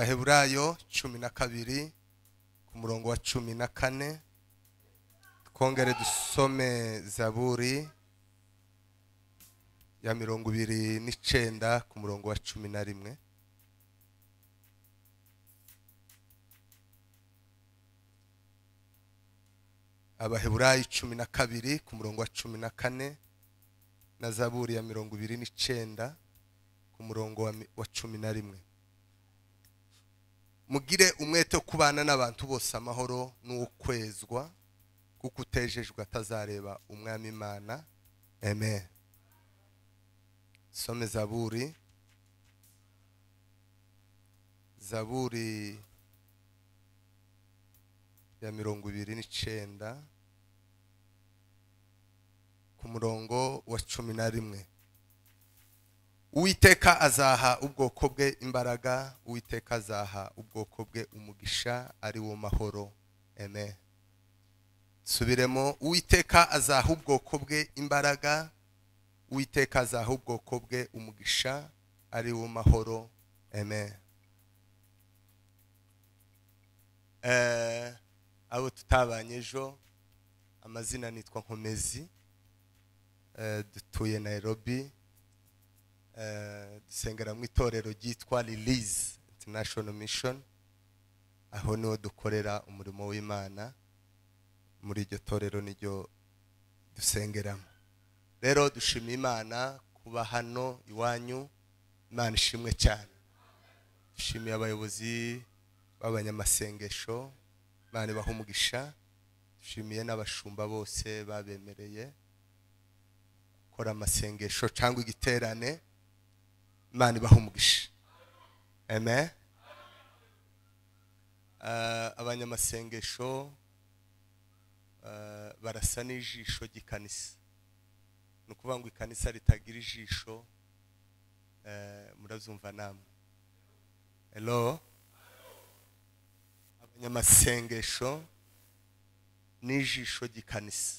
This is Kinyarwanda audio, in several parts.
abaheburayo cumi na kabiri ku murongo wa cumi na kane twongere dusome zaburi ya mirongo ibiri n'icenda ku murongo wa cumi na rimwe abaheburayo cumi na kabiri ku murongo wa cumi na kane na zaburi ya mirongo ibiri n'icenda ku murongo wa mi- wa cumi na rimwe mugire umwete wo kubana n'abantu bose amahoro n'ukwezwa kuko utejejwe atazareba umwami imana amen some zaburi zaburi ya mirongo ibiri n'icenda ku murongo wa cumi na rimwe uwiteka azaha ubwoko bwe imbaraga uwiteka azaha ubwoko bwe umugisha ari wo mahoro amen subiremo uwiteka azaha ubwoko bwe imbaraga uwiteka azaha ubwoko bwe umugisha ari wo mahoro amen Eh, abo tutabanye ejo amazina nitwa nkomezi Eh, dutuye nairobi Eh, dusengera mu itorero ryitwa release international mission aho niho dukorera umurimo w'imana muri iryo torero niryo dusengeramo rero dushima imana kuba hano iwanyu imana ishimwe cyane dushimiye abayobozi b'abanyamasengesho imana ibaha umugisha dushimiye n'abashumba bose babemereye gukora amasengesho cyangwa igiterane imana ibaha umugisha amen Ah, abanyamasengesho ah, barasa n'ijisho ry'ikanisa ni ukuvuga ngo ikanisa ritagira ijisho eh, murazumva namwe hello abanyamasengesho n'ijisho ry'ikanisa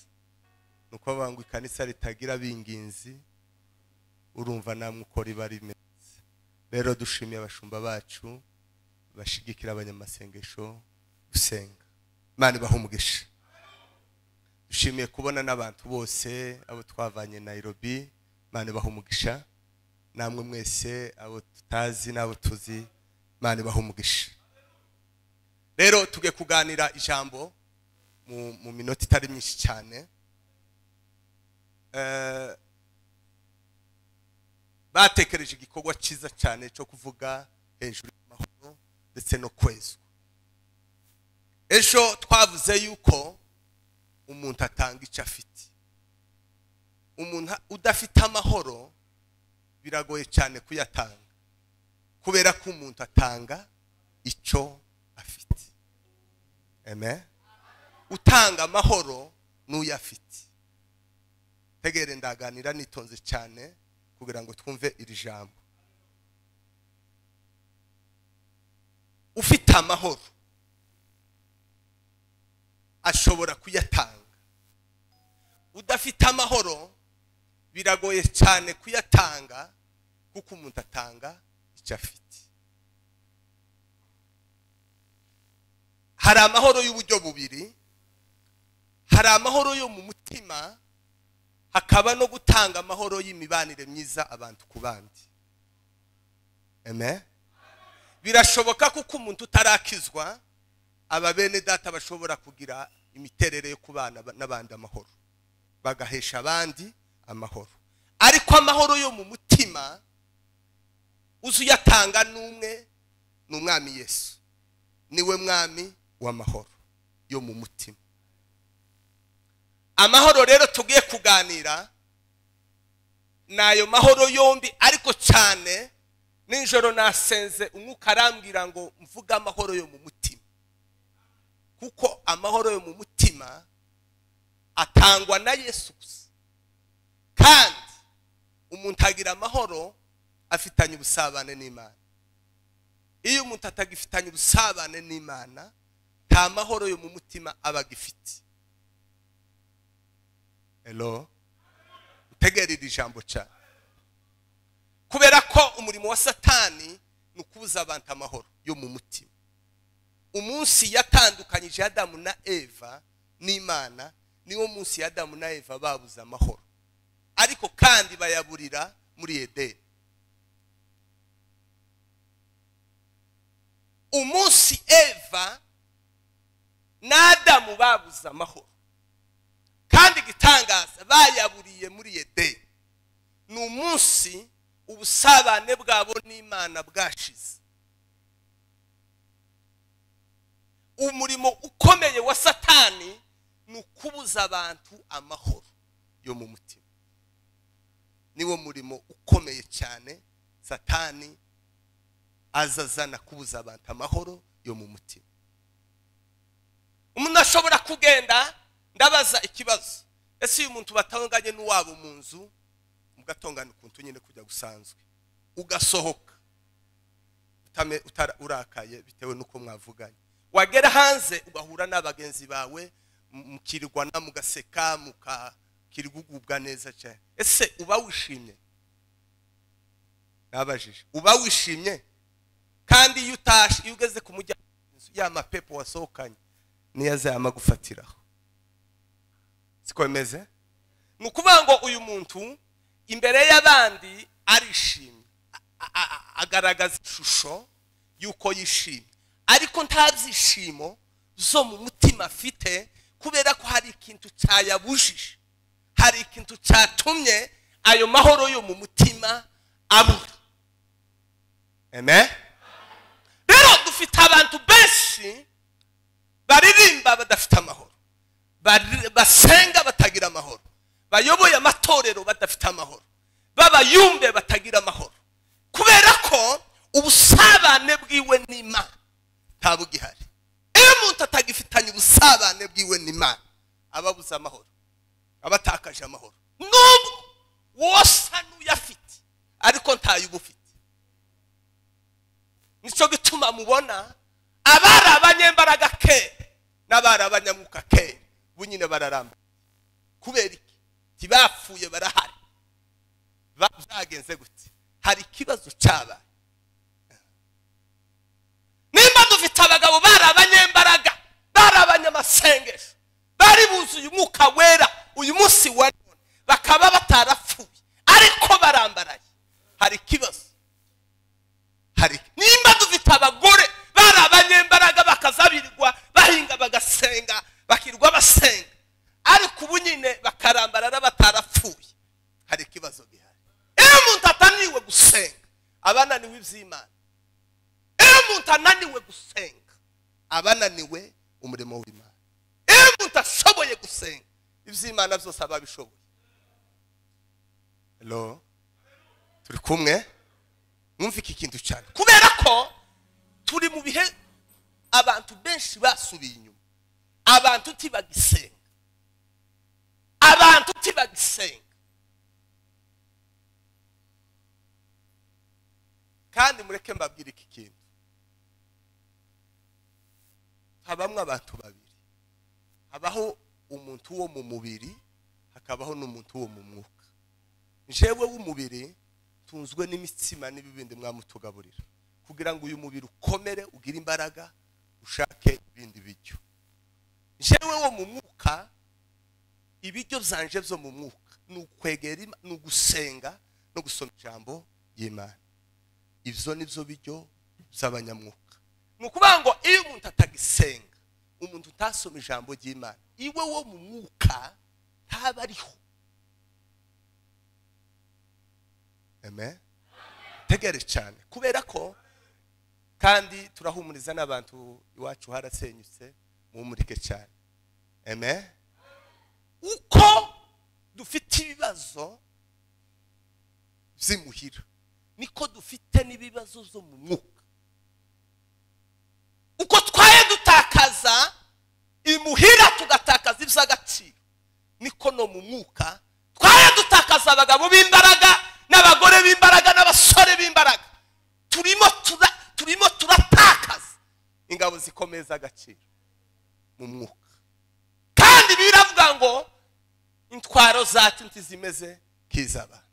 ni ukuvuga ngo ikanisa ritagira abinginzi urumva namwe uko riba rimeze rero dushimiye abashumba bacu bashigikira abanyamasengesho gusenga imana ibaha umugisha dushimiye kubona n'abantu bose abo twavanye nairobi imana ibaha umugisha namwe mwese abo tutazi n'abo tuzi imana ibaha umugisha rero tuge kuganira ijambo mu, mu minota itari myinshi cyane Eh, batekereje igikorwa cyiza cyane cyo kuvuga hejuru y'amahoro ndetse no kwezwa ejo twavuze yuko umuntu atanga icyo afite umuntu udafite amahoro biragoye cyane kuyatanga kubera ko umuntu atanga icyo afite amen utanga amahoro n'uyo afite tegere ndaganira nitonze cyane kugira ngo twumve iri jambo ufite amahoro ashobora kuyatanga udafite amahoro biragoye cyane kuyatanga kuko umuntu atanga icyo afite hari amahoro y'uburyo bubiri hari amahoro yo mu mutima hakaba no gutanga amahoro y'imibanire myiza abantu ku bandi Amen. birashoboka kuko umuntu utarakizwa aba bene data bashobora kugira imiterere yo kubana ba- n'abandi amahoro bagahesha abandi amahoro ariko amahoro yo mu mutima uzi uyatanga n'umwe ni umwami yesu niwe mwami w'amahoro yo mu mutima amahoro rero tugiye kuganira ni ayo mahoro yombi ariko cyane nijoro nasenze umwuka arambwira ngo mvuge amahoro yo mu mutima kuko amahoro yo mu mutima atangwa na yesu gusa kandi umuntu agira amahoro afitanye ubusabane n'imana iyo umuntu atagifitanye ubusabane n'imana nta mahoro yo mu mutima aba agifite hello utegera iri jambo cyane kubera ko umurimo wa satani ni ukubuza abantu amahoro yo mu mutima umunsi yatandukanyije adamu na eva n'imana niwo munsi adamu na eva babuze amahoro ariko kandi bayaburira muri edeni umunsi eva n'adamu babuze amahoro kandi igitangaza bayaburiye muri edeni ni umunsi ubusabane bwabo n'imana bwashize umurimo ukomeye wa satani ni ukubuza abantu amahoro yo mu mutima niwo murimo ukomeye cyane satani aza azana kubuza abantu amahoro yo mu mutima umuntu ashobora kugenda ndabaza ikibazo ese uyu muntu batanganye n'uwabo mu nzu mugatongana ukuntu nyine kujya gusanzwe ugasohoka urakaye bitewe n'uko mwavuganye wagera hanze ugahura n'abagenzi bawe mukirwana mugaseka mukakirwa ugubwa neza cyane ese uba wishimye nabajije uba wishimye kandi iyo utashe iyo ugeze ku muryango ya mapepo wasohokanye niyo azayama gufatiraho sikomeze ni ukuvuga ngo uyu muntu imbere y'abandi arishimye agaragaza ishusho y'uko yishimye ariko nta byishimo zo mu mutima afite kubera ko hari ikintu cyayabujije hari ikintu cyatumye ayo mahoro yo mu mutima abura amen rero dufite abantu benshi baririmba badafite amahoro basenga batagira amahoro bayoboye amatorero badafite amahoro b'abayumbe batagira amahoro kubera ko ubusabane bwiwe n'imana ntabugihari iyo umuntu atagifitanye ubusabane bwiwe n'imana aba abuze amahoro aba atakaje amahoro nubwo wosa n'uyafite ariko ntayo uba ufite nicyo gituma mubona abari abanyembaraga kera n'abari abanyamwuka kera bo nyine bararamba kubera iki ntibapfuye barahari byagenze gute hari ikibazo cyabaye nimba dufite abagabo bari abanyembaraga bari abanyamasengesho bari buzuye umwuka wera uyu munsi wa none bakaba batarapfuye ariko barambaraye hari ikibazo hari nimba dufite abagore bari abanyembaraga bakazabirirwa bahinga bagasenga bakirwa basenga ariko ubu nyine bakarambarara batarapfuye hari ikibazo gihari iyo umuntu atananiwe gusenga aba ananiwe iby'imana iyo umuntu ananiwe gusenga aba ananiwe umurimo w'imana iyo umuntu ashoboye gusenga iby'imana byose aba abishoboye turi kumwe mwumve iki kintu cyane kubera ko turi mu bihe abantu benshi basubiye inyuma abantu ntibagisenga abantu ntibagisenga kandi mureke mbabwire iki kintu habamwe abantu babiri habaho umuntu wo mu mubiri hakabaho n'umuntu wo mu mwuka njyewe w'umubiri tunzwe n'imitsima n'ibibindi mwamutugaburira kugira ngo uyu mubiri ukomere ugire imbaraga ushake ibindi biryo njyewe wo mu mwuka ibiryo byanje byo mu mwuka ni ukwegera ni ugusenga no gusoma ijambo ry'imana ibyo ni byo biryo by'abanyamwuka ni ukuvuga ngo iyo umuntu atagisenga umuntu utasoma ijambo ry'imana iwe wo mu mwuka ntaba ariho tegere cyane kubera ko kandi turahumuriza n'abantu iwacu harasenyutse muhumurike cyane uko dufite ibibazo by'imuhira niko dufite n'ibibazo byo mu mwuka uko twaye dutakaza imuhira tugatakaza iby'agaciro niko no mu mwuka twaye dutakaza abagabo b'imbaraga n'abagore b'imbaraga n'abasore b'imbaraga turimo turimo turatakaza ingabo zikomeza agaciro mu mwuka kandi biravuga ngo intwaro zacu ntizimeze nk'iz'abantu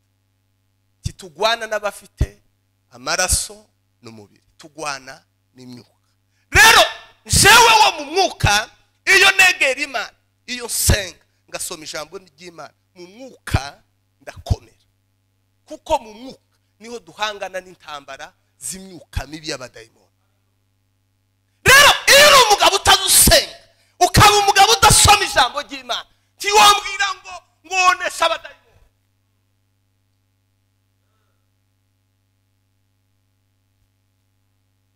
titugwana n'abafite amaraso n'umubiri tugwana n'imyuka rero njyewe wo mu mwuka iyo negera imana iyo nsenga ngasoma ijambo ry'imana mu mwuka ndakomera kuko mu mwuka niho duhangana n'intambara z'imyuka mibi y'abadayimoni rero iyo uri umugabo utadusenga ukaba umugabo udasoma ijambo ry'imana ntiwambwira ngo mwoneshe abadayimoni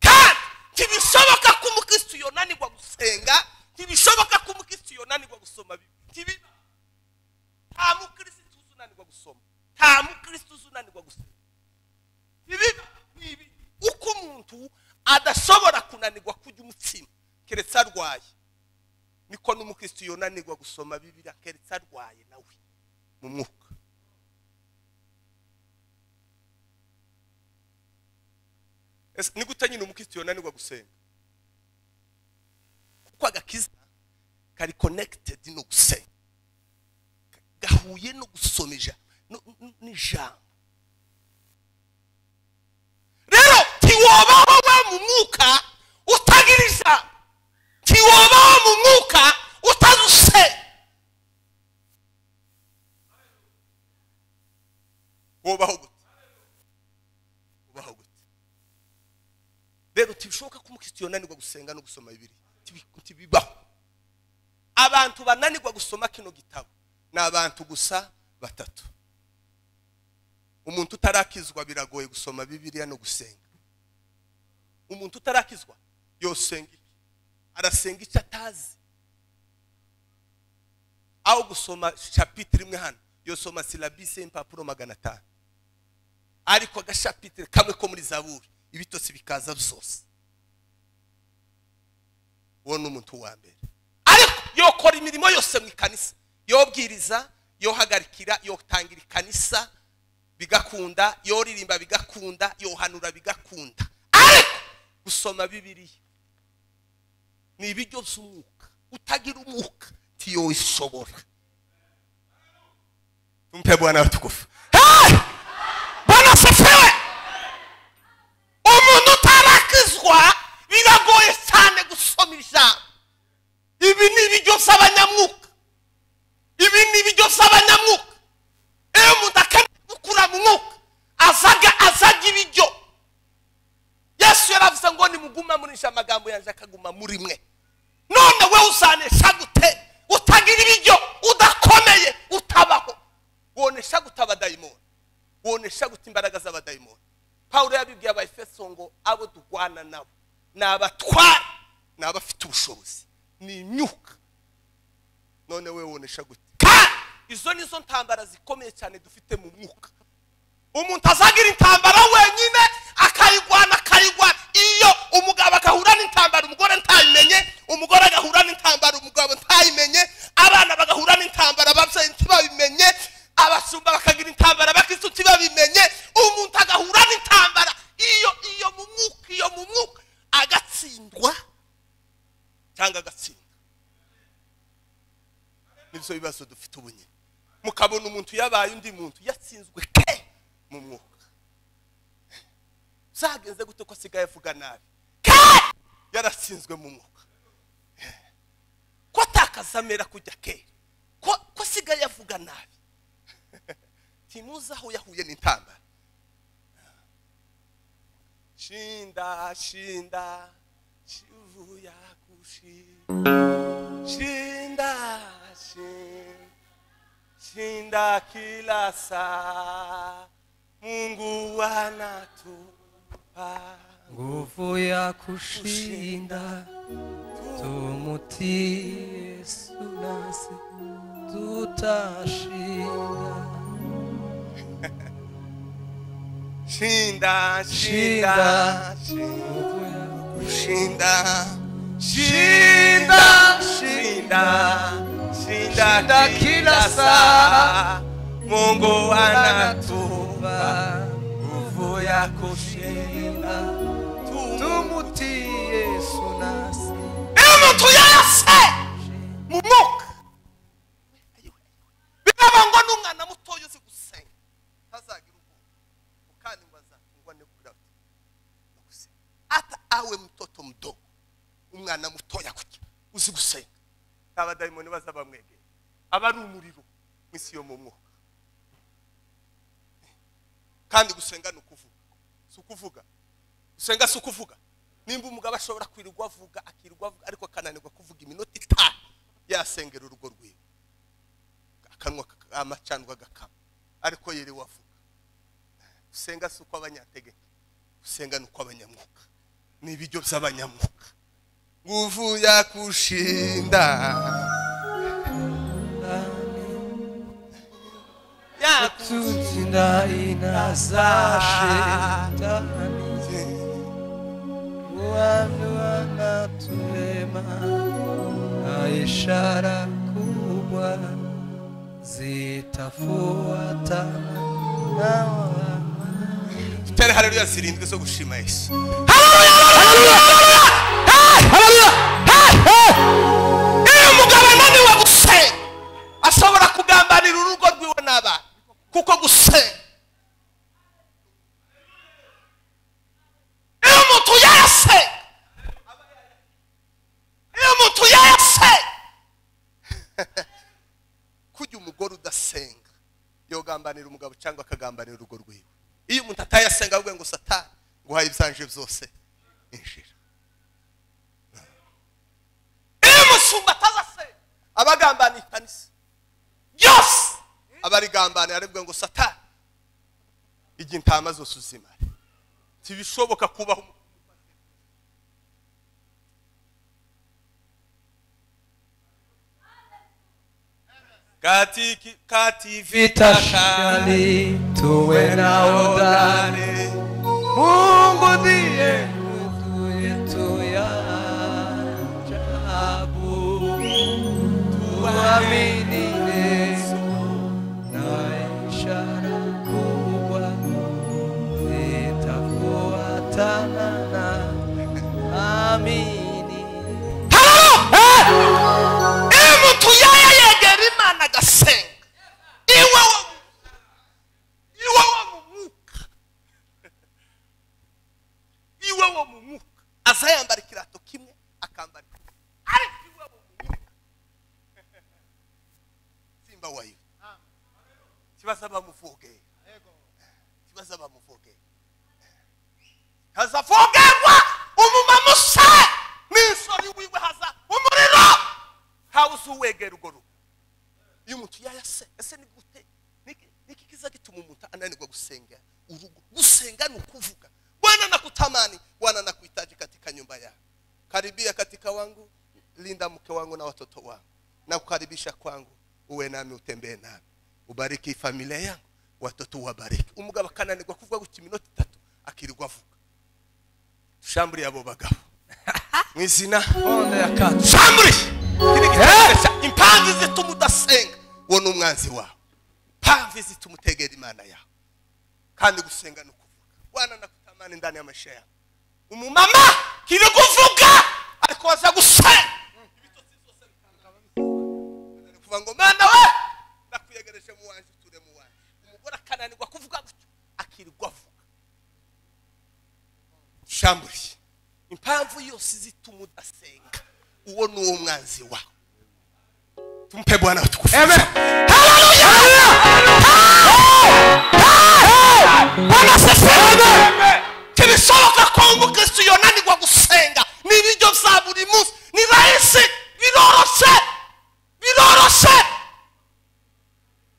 kandi ntibishoboka ko umukristo yonanirwa gusenga ntibishoboka ko umukristo yonanirwa gusoma bibiliya ntibiba nta mukristo uzi unanirwa gusoma nta mukristo uzi unanirwa gusenga ntibiba ntibi uko umuntu adashobora kunanirwa kurya umutsima keretse arwaye niko n'umukristo yonanirwa gusoma bibiliya keretse arwaye nawe mu mwuka Ese ni gute nyine umukristo yonanirwa gusenga kuko agakiza kari konekitedi no gusenga gahuye no gusoma ijambo no- no- n'ijambo rero ntiwobaho we mu mwuka utagira ijambo ntiwobaho mu mwuka utaduse wobaho gute wobaho gute rero ntibishoboka ko umukristo yonanirwa gusenga no gusoma bibiliya Ntibi- ntibibaho abantu bananirwa gusoma kino gitabo ni abantu gusa batatu umuntu utarakizwa biragoye gusoma bibiliya no gusenga umuntu utarakizwa yosenga iki arasenga icyo atazi aho gusoma shapitire imwe hano yosoma silabisi y'impapuro magana atanu ariko agashapitire kamwe ko muri zaburi ibitotsi bikaza byose uwo ni umuntu wa mbere ariko yokora imirimo yose mu ikanisa yobwiriza yohagarikira yotangira ikanisa bigakunda yoririmba bigakunda yohanura bigakunda ariko gusoma bibiliya ni ibiryo by'umwuka utagira umwuka ntiyoyishobora tumpe bwana watukufu Hey! bwana asifiwe umuntu utarakizwa biragoye cyane gusoma ijambo ibi ni ibiryo by'abanyamwuka ibi ni ibiryo by'abanyamwuka iyo umuntu akeneye gukura mu mwuka azaga azajya ibiryo yesu yaravuze ngo nimuguma murisha amagambo yanjye akaguma muri mwe none we uzanesha gute utagira ibiryo udakomeye utabaho wonesha gute abadayimoni wonesha gute imbaraga z'abadayimoni pawulo yabibwiye abayefeso ngo abo durwana nabo ni abatware ni abafite ubushobozi ni imyuka none we wonesha gute kandi izo ni zo ntambara zikomeye cyane dufite mu mwuka umuntu azagira intambara wenyine akayigwana akayigwana iyo umugabo agahura n'intambara umugore ntayimenye umugore agahura n'intambara umugabo ntayimenye abana bagahura n'intambara ababyeyi ntibabimenye abasumba bakagira intambara abakristo ntibabimenye umuntu agahura n'intambara iyo iyo mu mwuka iyo mu mwuka agatsindwa cyangwa agatsinda nibyo bibazo dufite ubu nyine mukabona umuntu yabaye undi muntu yatsinzwe ke mu mwuka byagenze gute ko asigaye avuga nabi ke yaratsinzwe mu mwuka ko atakazamera kujya ke ko ko asigaye avuga nabi ntimuzi aho yahuye n'intambara shinda shinda shivuya gushinda Shinda, shin- shinda kila saa, Mungu anatupa nguvu ya kushinda tumutii yesu nasi tutashinda shinda, shinda, Shinda. shinda, nguvu ya shinda, shinda, shinda, shinda kila saa, Mungu anatupa anatuba nguvu ya kushinda tumutii yesu nasi iyo umuntu yase mu mwuka biraba ngo n'umwana mutoya uzi gusenga ntazagire ubwoba kandi ngo azakungwa no kurabya no gusenga umwana mutoya kurya uzi gusenga abadayimoni baza bamwegera aba ari umuriro mw'isi yo mu mwuka kandi gusenga ni ukuvuga si ukuvuga gusenga si ukuvuga nimba umugabo ashobora kwirirwa avuga akirirwa avuga ariko akananirwa kuvuga iminota itanu yasengera urugo rwiwe akanwa kaka- amacandwa agakama ariko yiriwe avuga gusenga si uko abanyategeka gusenga ni uko abanyamwuka ni ibiryo by'abanyamwuka nguvu ya kushinda ya tutsinda inaza shetani wanu anatulema na ishara kubwa zitafuatana na waamini. tere haleluya zirindwi zo gushima yesu iyo umugabo ananiwe gusenga ashobora kugambanira urugo rwiwe n'abana kuko gusenga iyo umuntu yayasenga iyo umuntu yayasenga kujya umugore udasenga yogambanira umugabo cyangwa akagambanira urugo rwiwe iyo umuntu atayasenga ahubwo ngo satani nguhaye ibyanje byose injira iyo umusumba atazasenga aba agambaniye ikanisa byose aba arigambaniye aribwo ngo satani igihe intama zose uzimare ntibishoboka kubaho umuntu katiki kativita vitashali tuwe na odani mungu ndiye nguvu yetu ya ajabu tuamini yesu na ishara kubwa zitafuatana na amini iyo umuntu yaya yegera imana agasenga iwe wo iwe wo mu mwuka iwe wo mu mwuka aza yambara ikirato kimwe akambara ikindi. ariko iwe wo mu mwuka simba wayo kibazo abamuvogera kibazo abamuvogera hazafogerwa umumama usa n'isori wiwe haza umuriro ntawe uzuwegera urwo rugo iyo umuntu yayase ese ni gute Niki- niki kiza gituma umuntu ananirwa gusenga urugo gusenga ni ukuvuga bwana nakutamani bwana nakuhitaji katika nyumba yako karibia katika wangu linda mke wangu na watoto wangu na kukaribisha kwangu uwe nami utembee nami ubariki familia yangu watoto uwabariki umugabo akananirwa kuvuga gutya iminota itatu akirirwa avuga dushamburiye abo bagabo mu izina onde yakati shamburi kiri gitekerezo impamvu zituma udasenga uwo ni umwanzi wawe impamvu zituma utegera imana yawe kandi gusenga ni ukuvuga bwana nakutamani ndani y'amasha yawe umumama kiri kuvuga ariko waza gusenga Ni kuvuga ngo mwana we ndakuyegereje mu wanjye uture mu wanjye umugore akananirwa kuvuga gutyo akirirwa avuga shamburiye impamvu yose zituma udasenga uwo ni uwo mwanzi wawe tumpe bwana tukufu ntibishoboka ko umukristo yonanirwa gusenga ni ibiryo bya buri munsi ni rahisi biroroshe biroroshe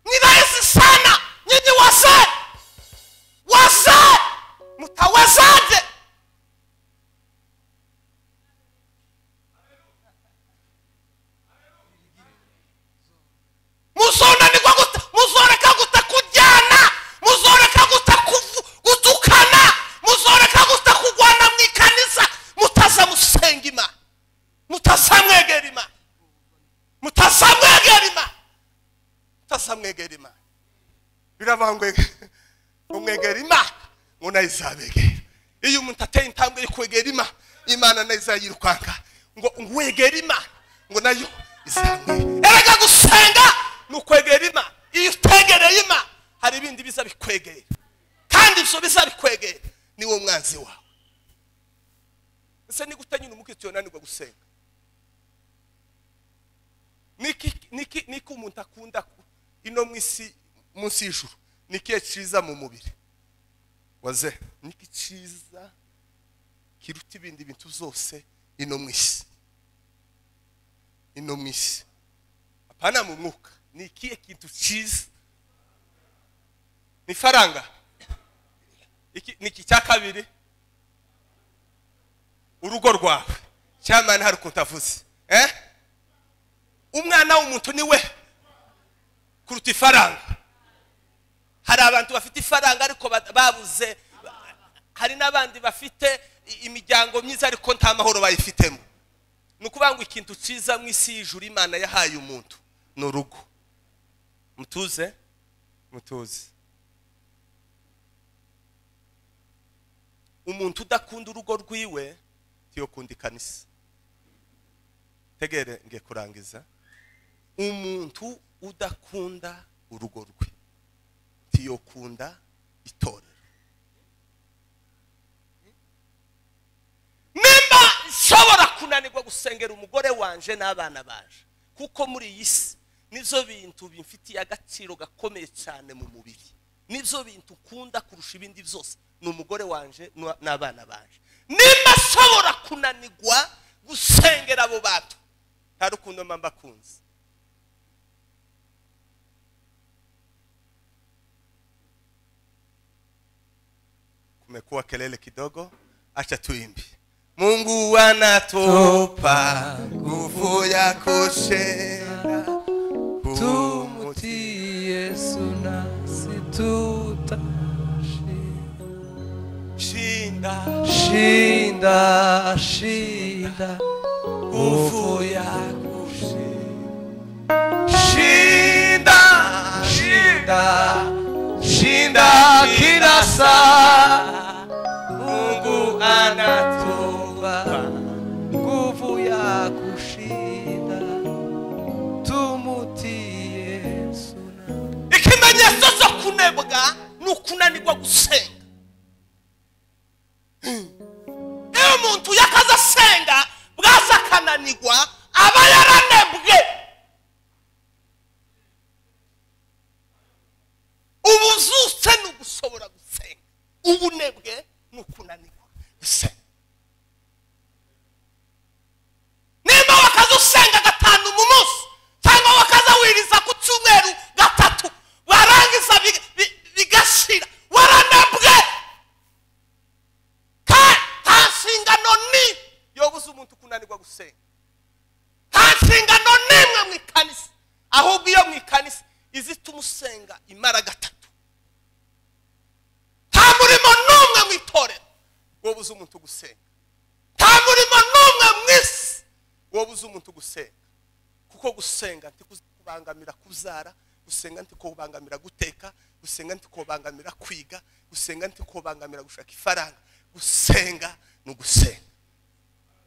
ni rahisi sana nyinyi wase wase mutawezaje muzonanirwa gute muzoreka gute kujyana muzoreka gute kuvu- gutukana muzoreka gute kugwana mu ikanisa mutaza musenga imana mutazamwegera imana mutazamwegera imana mutazamwegera imana birabangwe ngo mwegera imana ngo nayo izabegera iyo umuntu ateye intambwe yo kwegera imana imana nayo izayirukanga ngo ngo wegere imana ngo nayo izamwegera erega gusenga ni ukwegera imana iyo utegereye imana hari ibindi biza bikwegera kandi ibyo biza bikwegera ni wo mwanzi wawe ese ni gute nyine umukristo yananirwa gusenga niki niki niki umuntu akunda ku- ino mu isi munsi y'ijuru nikiye cyiza mu mubiri waze niki cyiza kiruta ibindi bintu zose ino mu isi ino mu isi hapana mu mwuka ni ikihe kintu cyiza ni ifaranga Iki- ni iki cya kabiri urugo rwawe cyamana hari ukuntu avuze eh? umwana w'umuntu ni we kuruta ifaranga hari abantu bafite ifaranga ariko ba- babuze hari n'abandi bafite i- imiryango myiza ariko nta mahoro bayifitemo ni ukuvuga ngo ikintu cyiza mu isi y'ijuru imana yahaye umuntu ni urugo mutuze mutuze umuntu udakunda urugo rwiwe ntiyokunda ikanisa tegere ngiye kurangiza umuntu udakunda urugo rwe ntiyokunda itorero nimba nshobora kunanirwa gusengera umugore wanje n'abana baje kuko muri iyi si nibyo bintu bimfitiye agaciro gakomeye cyane mu mubiri nibyo bintu ukunda kurusha ibindi byose ni umugore wanje n'u- n'abana baje nimba nshobora kunanirwa gusengera abo bantu nta rukundo mba mbakunze kumekuwa kelele kidogo acha tuimbe mungu anatupa nguvu ya kushera tumuti yesu nasi tutashinda kumshinda shinda shinda nguvu yako shinda shinda shinda kila saa mungu anatupa nguvu ya kushinda tumutii yesu na- ikimenyetso cyo kunebwa ni ukunanirwa gusenga iyo umuntu yakaza asenga bwase akananirwa aba yaranebwe ubuzutse ni ugushobora gusenga ubunebwe ni ukunanirwa gusenga nimba wakaza usenga gatanu mu munsi cyangwa wakaza wiriza ku cyumweru gatatu warangiza bi- bi- bigashira waranebwe Ka- nta nshingano ni yobuze umuntu kunanirwa gusenga nta nshingano n'imwe mu ikanisa ahubwo iyo mu ikanisa izituma usenga imara gatatu nta murimo n'umwe mu itorero wobuze umuntu gusenga nta murimo n'umwe mu isi wowe uzi umuntu gusenga kuko gusenga ntikubangamira kubyara gusenga ntikubangamira guteka gusenga ntikubangamira kwiga gusenga ntikubangamira gushaka ifaranga gusenga ni ugusenga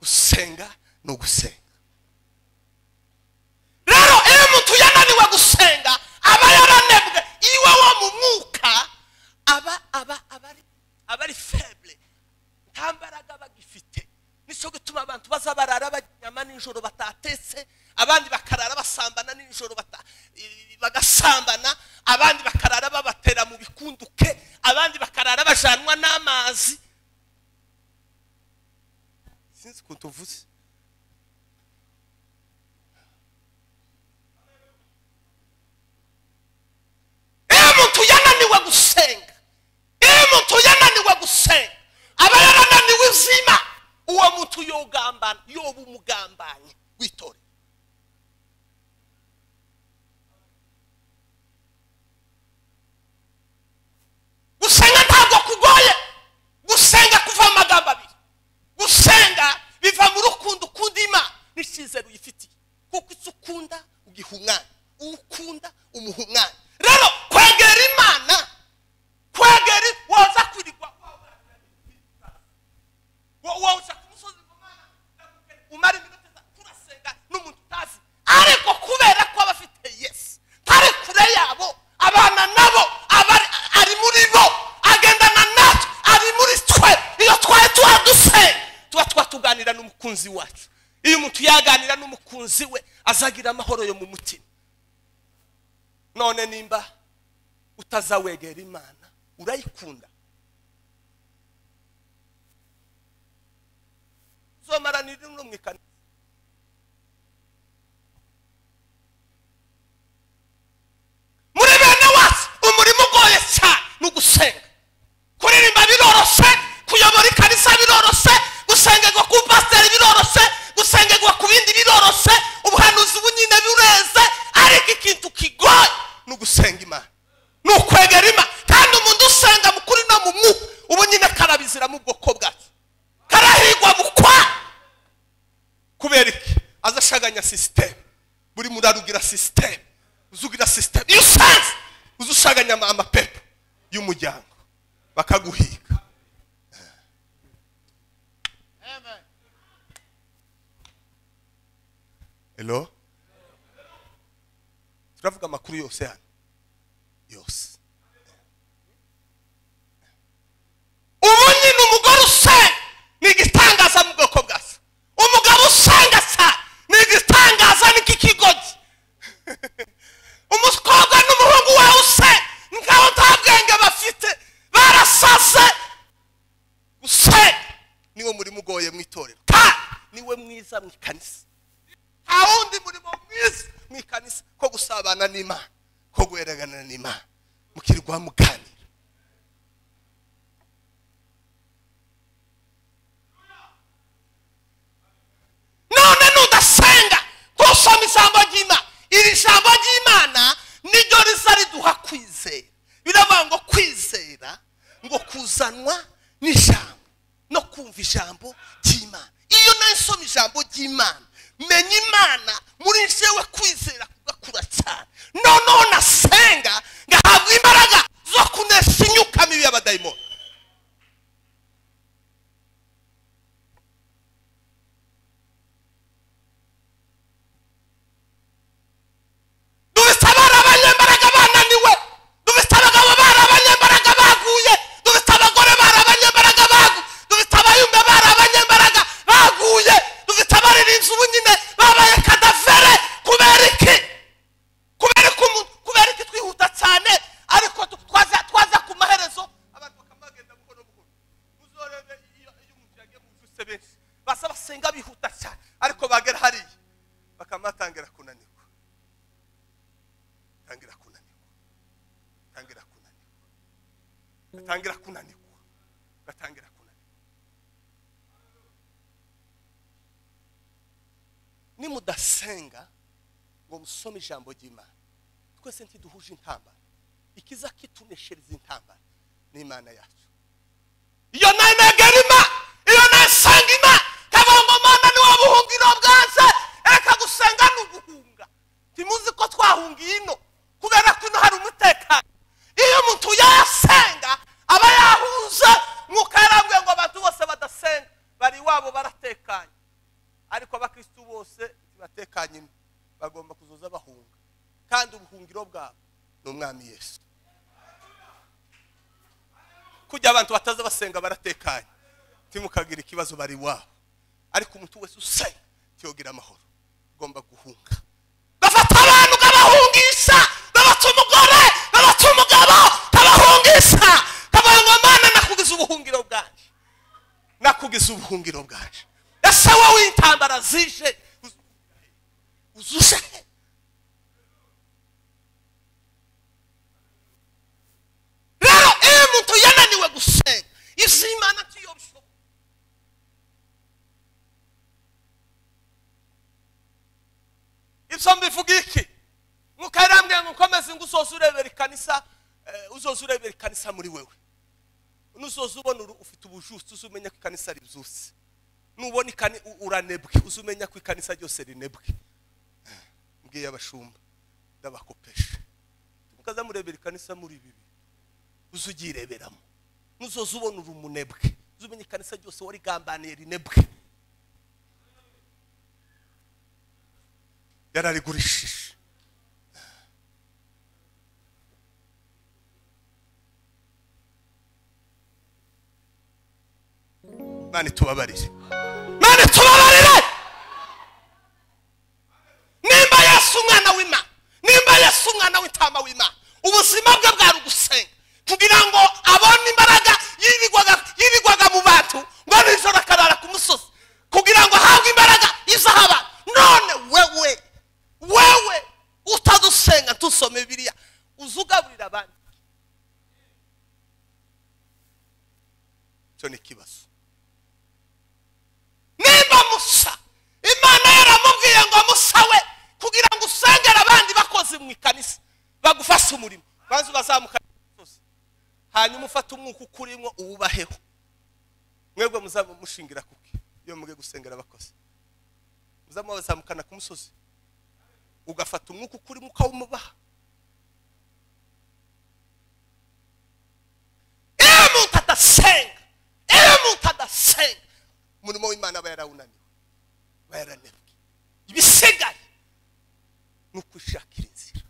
gusenga ni ugusenga rero iyo umuntu yananiwe gusenga aba yaranebwe iwe wo mu mwuka aba aba aba ari aba ari feble nta mbaraga bagifite nicyo gituma abantu baza barara baryama nijoro batatetse abandi bakarara basambana nijoro bata- i- bagasambana abandi bakarara babatera mu bikunduke abandi bakarara bajanwa n'amazi sinzi ukuntu uvuze iyo umuntu yananiwe gusenga iyo umuntu yananiwe gusenga aba yarananiwe izima uwo muntu yogambana yoba umugambanye witore gusenga ntabwo kugoye gusenga kuva mu magambo abiri gusenga biva mu rukundo ukunda imana n'icyizere uyifitiye kuko icyo ukunda ugiha umwana uwo ukunda umuha umwana rero kwegera imana kwegera waza kwirirwa wowe uza ku musozi umara umara iminota itatu urasenga n'umuntu n'umukunzi wacu iyo umuntu yaganira n'umukunzi we azagira amahoro yo mu mutima none nimba utazawegera imana urayikunda uzomaranira no mu ikanisa muri bene wacu umurimo ugoye cyane ni ugusenga kuririmba biroroshe kuyobora ikanisa biroroshe gusengerwa ku pasiteri biroroshe gusengerwa ku bindi biroroshe ubuhanuzi bunyine bureze ariko ikintu kigoye ni ugusenga imana ni ukwegera imana kandi umuntu usenga mu kuri no mu mwuka ubu nyine karabizira mu bwoko bwacu karahigwa bukwa kubera iki aza ashaganya sisiteme buri muntu arugira sisiteme uzugira sisiteme iyo usanze uza ushaganya ama- amapepo y'umuryango bakaguhiga hello turavuga amakuru yose hano yose ubu nyine umugore usenga ni igitangaza mu bwoko bwa se umugabo usenga cyane ni igitangaza ni k'ikigogi umukobwa n'umuhungu wawe usenga ngaho nta bwenge bafite barasaze usenga niwo murimo ugoye mu itorero kandi niwe mwiza mu ikanisa nta wundi murimo mwiza mu ikanisa ko gusabana n'imana ko guhererekana n'imana mukirwa muganira none nudasenga ntusoma ijambo ry'imana iri jambo ry'imana niryo riza riduha kwizera biravuga ngo kwizera ngo kuzanwa n'ijambo no kumva ijambo ry'imana iyo nawe nsoma ijambo ry'imana menya imana muri jewe kwizera kugakura cyane noneho nasenga ngahabwa imbaraga zo kunesha imyuka mibi y'abadayimoni dufite abana b'abanyembaraga bananiwe dufite abagabo bari abanyembaraga baguye dufite abagore bari abanyembaraga baguye dufite abayumbe bari abanyembaraga baguye dufite abaririmbyi ubu nyine babaye kadavere kubera iki kubera iki umuntu kubera iki twihuta cyane ariko tu- twaza twaza ku maherezo abantu bakaba bagenda buhoro buhoro uzorebe iyo iyo umuntu yagiye mu nzu se benshi basa basenga bihuta cyane ariko bagera hariya bakamatangira kunanirwa tangira kunanirwa tangira kunanirwa gatangira kunanirwa gatangira kunanirwa nimudasenga ngo musome ijambo ry'imana twese ntiduhuje intambara ikiza kituneshereza intambara ni imana yacu iyo nayo negera imana iyo nayo nsanga imana kavuga ngo mana ni wowe buhungiro bwanze reka gusenga ni uguhunga ntimuzi ko twahungiye ino kubera ko ino hari umutekano iyo umuntu yasenga aba yahuza mwuka yarambwiye ngo abantu bose badasenga bari iwabo baratekanye ariko abakirisitu bose ntibatekanye ino bagomba kuzoza bahunga kandi ubuhungiro bwabo ni umwami yesu kugira abantu bataza basenga baratekanye timukagira ikibazo bari iwabo ariko umuntu wese usenga tiyogira amahoro ugomba guhunga bafata abantu ukabahungisha babaca umugore babaca umugabo ukabahungisha ukabaha ngo mana nakugize ubuhungiro bwanje nakugize ubuhungiro bwanje ese wowe intambara zije uz- uzuje he? rero iyo umuntu yananiwe gusenga izi imana tuyobya ibyo mbivuga iki nk'uko yarambwiye ngo ukomeze ngo uzoze urebera ikanisa eh, uzoze urebera ikanisa muri wewe nuzoze ubona uru- ufite ubujutsi uzumenya ko ikanisa ribyutse nubona ikani u- uranebwe uzumenya ko ikanisa ryose rinebwe Eh, mbwiye abashumba ndabakopesha mukaza murebera ikanisa muri bibi uze ugireberamo nuzoze ubona uri umunebwe uzumenya ikanisa ryose warigambaniye rinebwe yararigurishije mani tubabarire mani tubabarire cyo ni ikibazo nimba musa imana yaramubwiye ngo musawe kugira ngo usengere abandi bakozi mu ikanisa bagufashe umurimo maze ubazamuka imisozi hanyuma ufate umwuka ukurimo uwubaheho mwebwe muzaba mushingira kuki iyo mwe gusengera abakozi muzamuba bazamukana ku musozi ugafata umwuka ukurimo ukawumubaha iyo umuntu adasenga iyo umuntu adasenga umurimo w'imana aba yarawunaniwe aba yarananiwe ibisigaye ni ukwishakira inzira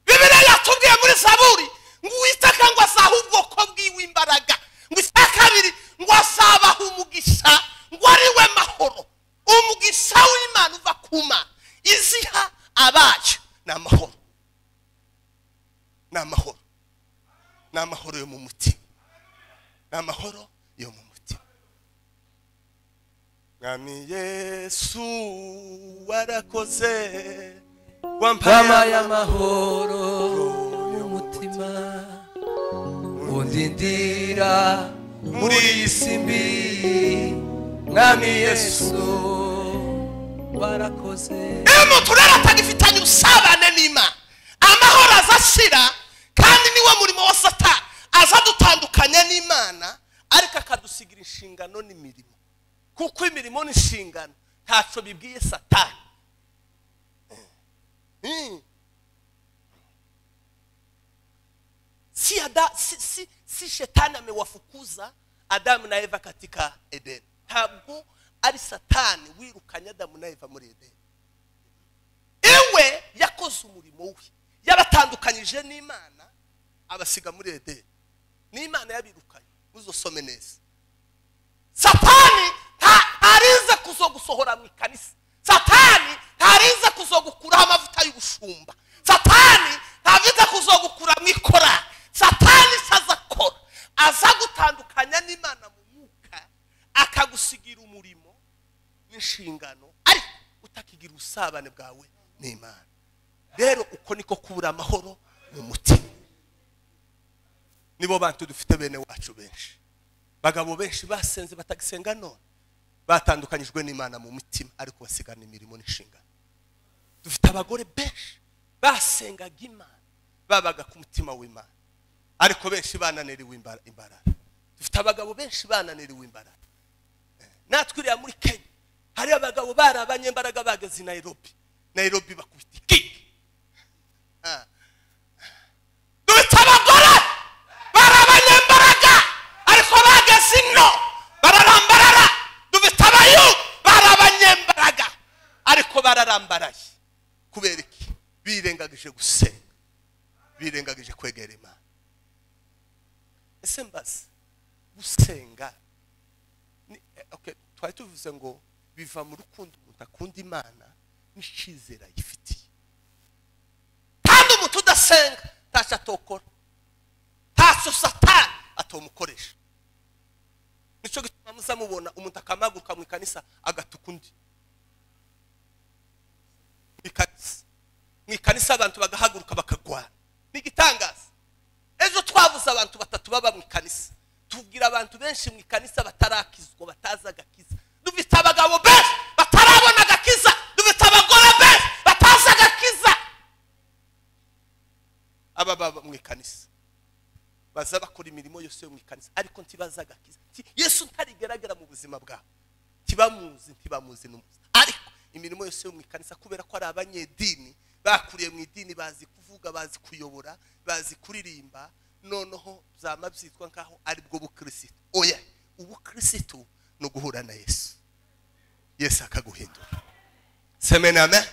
bibiriya yatubwiye muri zaburi ngo uwiteka ngo azahe ubwoko bwiwe imbaraga ngo icya kabiri ngo azabaha umugisha ngo ari we mahoro umugisha w'imana uva ku mana iziha abayo ni amahoro ni amahoro ni amahoro yo mu mutima ni amahoro yo mu mutima mwami yesu warakoze Mama wampaye y'amahoro y'umutima undindira muri iyi si mbi mwami yesu barakoze iyo umuntu rero atagifitanye ubusabane n'imana amahoro aza ashira kandi niwo murimo wa satani aza adutandukanya n'imana ariko akadusigira inshingano n'imirimo kuko imirimo n'inshingano ntacyo bibwiye satani Mm. si, ada, si, si, si shetani amewafukuza adamu na eva katika edeni ntabwo ari satani wirukanye adamu na eva muri edeni iwe yakoze umurimo we yabatandukanyije n'imana abasiga muri edeni n'imana yabirukanye muzosome neza satani nta- ntarize kuzogusohora mu ikanisa satani ntarize kuzogukuraho amavuta y'ubushumba satani ntavize kuzogukura mu ikora satani se aza akora aza gutandukanya n'imana mu mwuka akagusigira umurimo n'inshingano ariko utakigira ubusabane bwawe n'imana rero uko niko kubura amahoro mu mutima nibo bantu dufite bene wacu benshi bagabo benshi basenze batagisenga none batandukanyijwe n'imana mu mitima ariko basigana imirimo n'inshingano dufite abagore benshi basengaga imana babaga ku mutima w'imana ariko benshi bananiriwe imbara- imbaraga dufite abagabo benshi bananiriwe imbaraga Eh, natwe iriya muri kenya hari abagabo bari abanyembaraga bageze i nairobi nairobi bakubita ikiki Ah. dufite abagore bari abanyembaraga ariko bageze ino bararambarara dufite abayu bari abanyembaraga ariko bararambaraye kubera iki birengagije gusenga birengagije kwegera imana ese mbaze gusenga ni- eh, okay, twari tuvuze ngo biva mu rukundo umuntu akunda imana n'icyizere ayifitiye kandi umuntu udasenga ntacyo atokora ntacyo satani atomukoresha nicyo gituma muzamubona umuntu akamaguruka mu ikanisa agatuka undi mu ikanisa mu ikanisa abantu bagahaguruka bakagwana ni igitangaza ejo twabuze abantu batatu baba mu ikanisa tubwira abantu benshi mu ikanisa batarakizwa batazi agakiza dufite abagabo benshi batarabona agakiza dufite abagore benshi batazi agakiza aba baba mu ikanisa baza bakora imirimo yose yo mu ikanisa ariko ntibazi agakiza Nti- yesu ntarigaragara mu buzima bwabo ntibamuzi ntibamuzi n'umuzi ariko imirimo yose yo mu ikanisa kubera ko ari abanyedini bakuriye mu idini bazi kuvuga bazi kuyobora bazi kuririmba noneho byaba byitwa nk'aho aribwo bukirisitu oya ubukirisitu ni uguhura na yesu yesu akaguhindura semena amen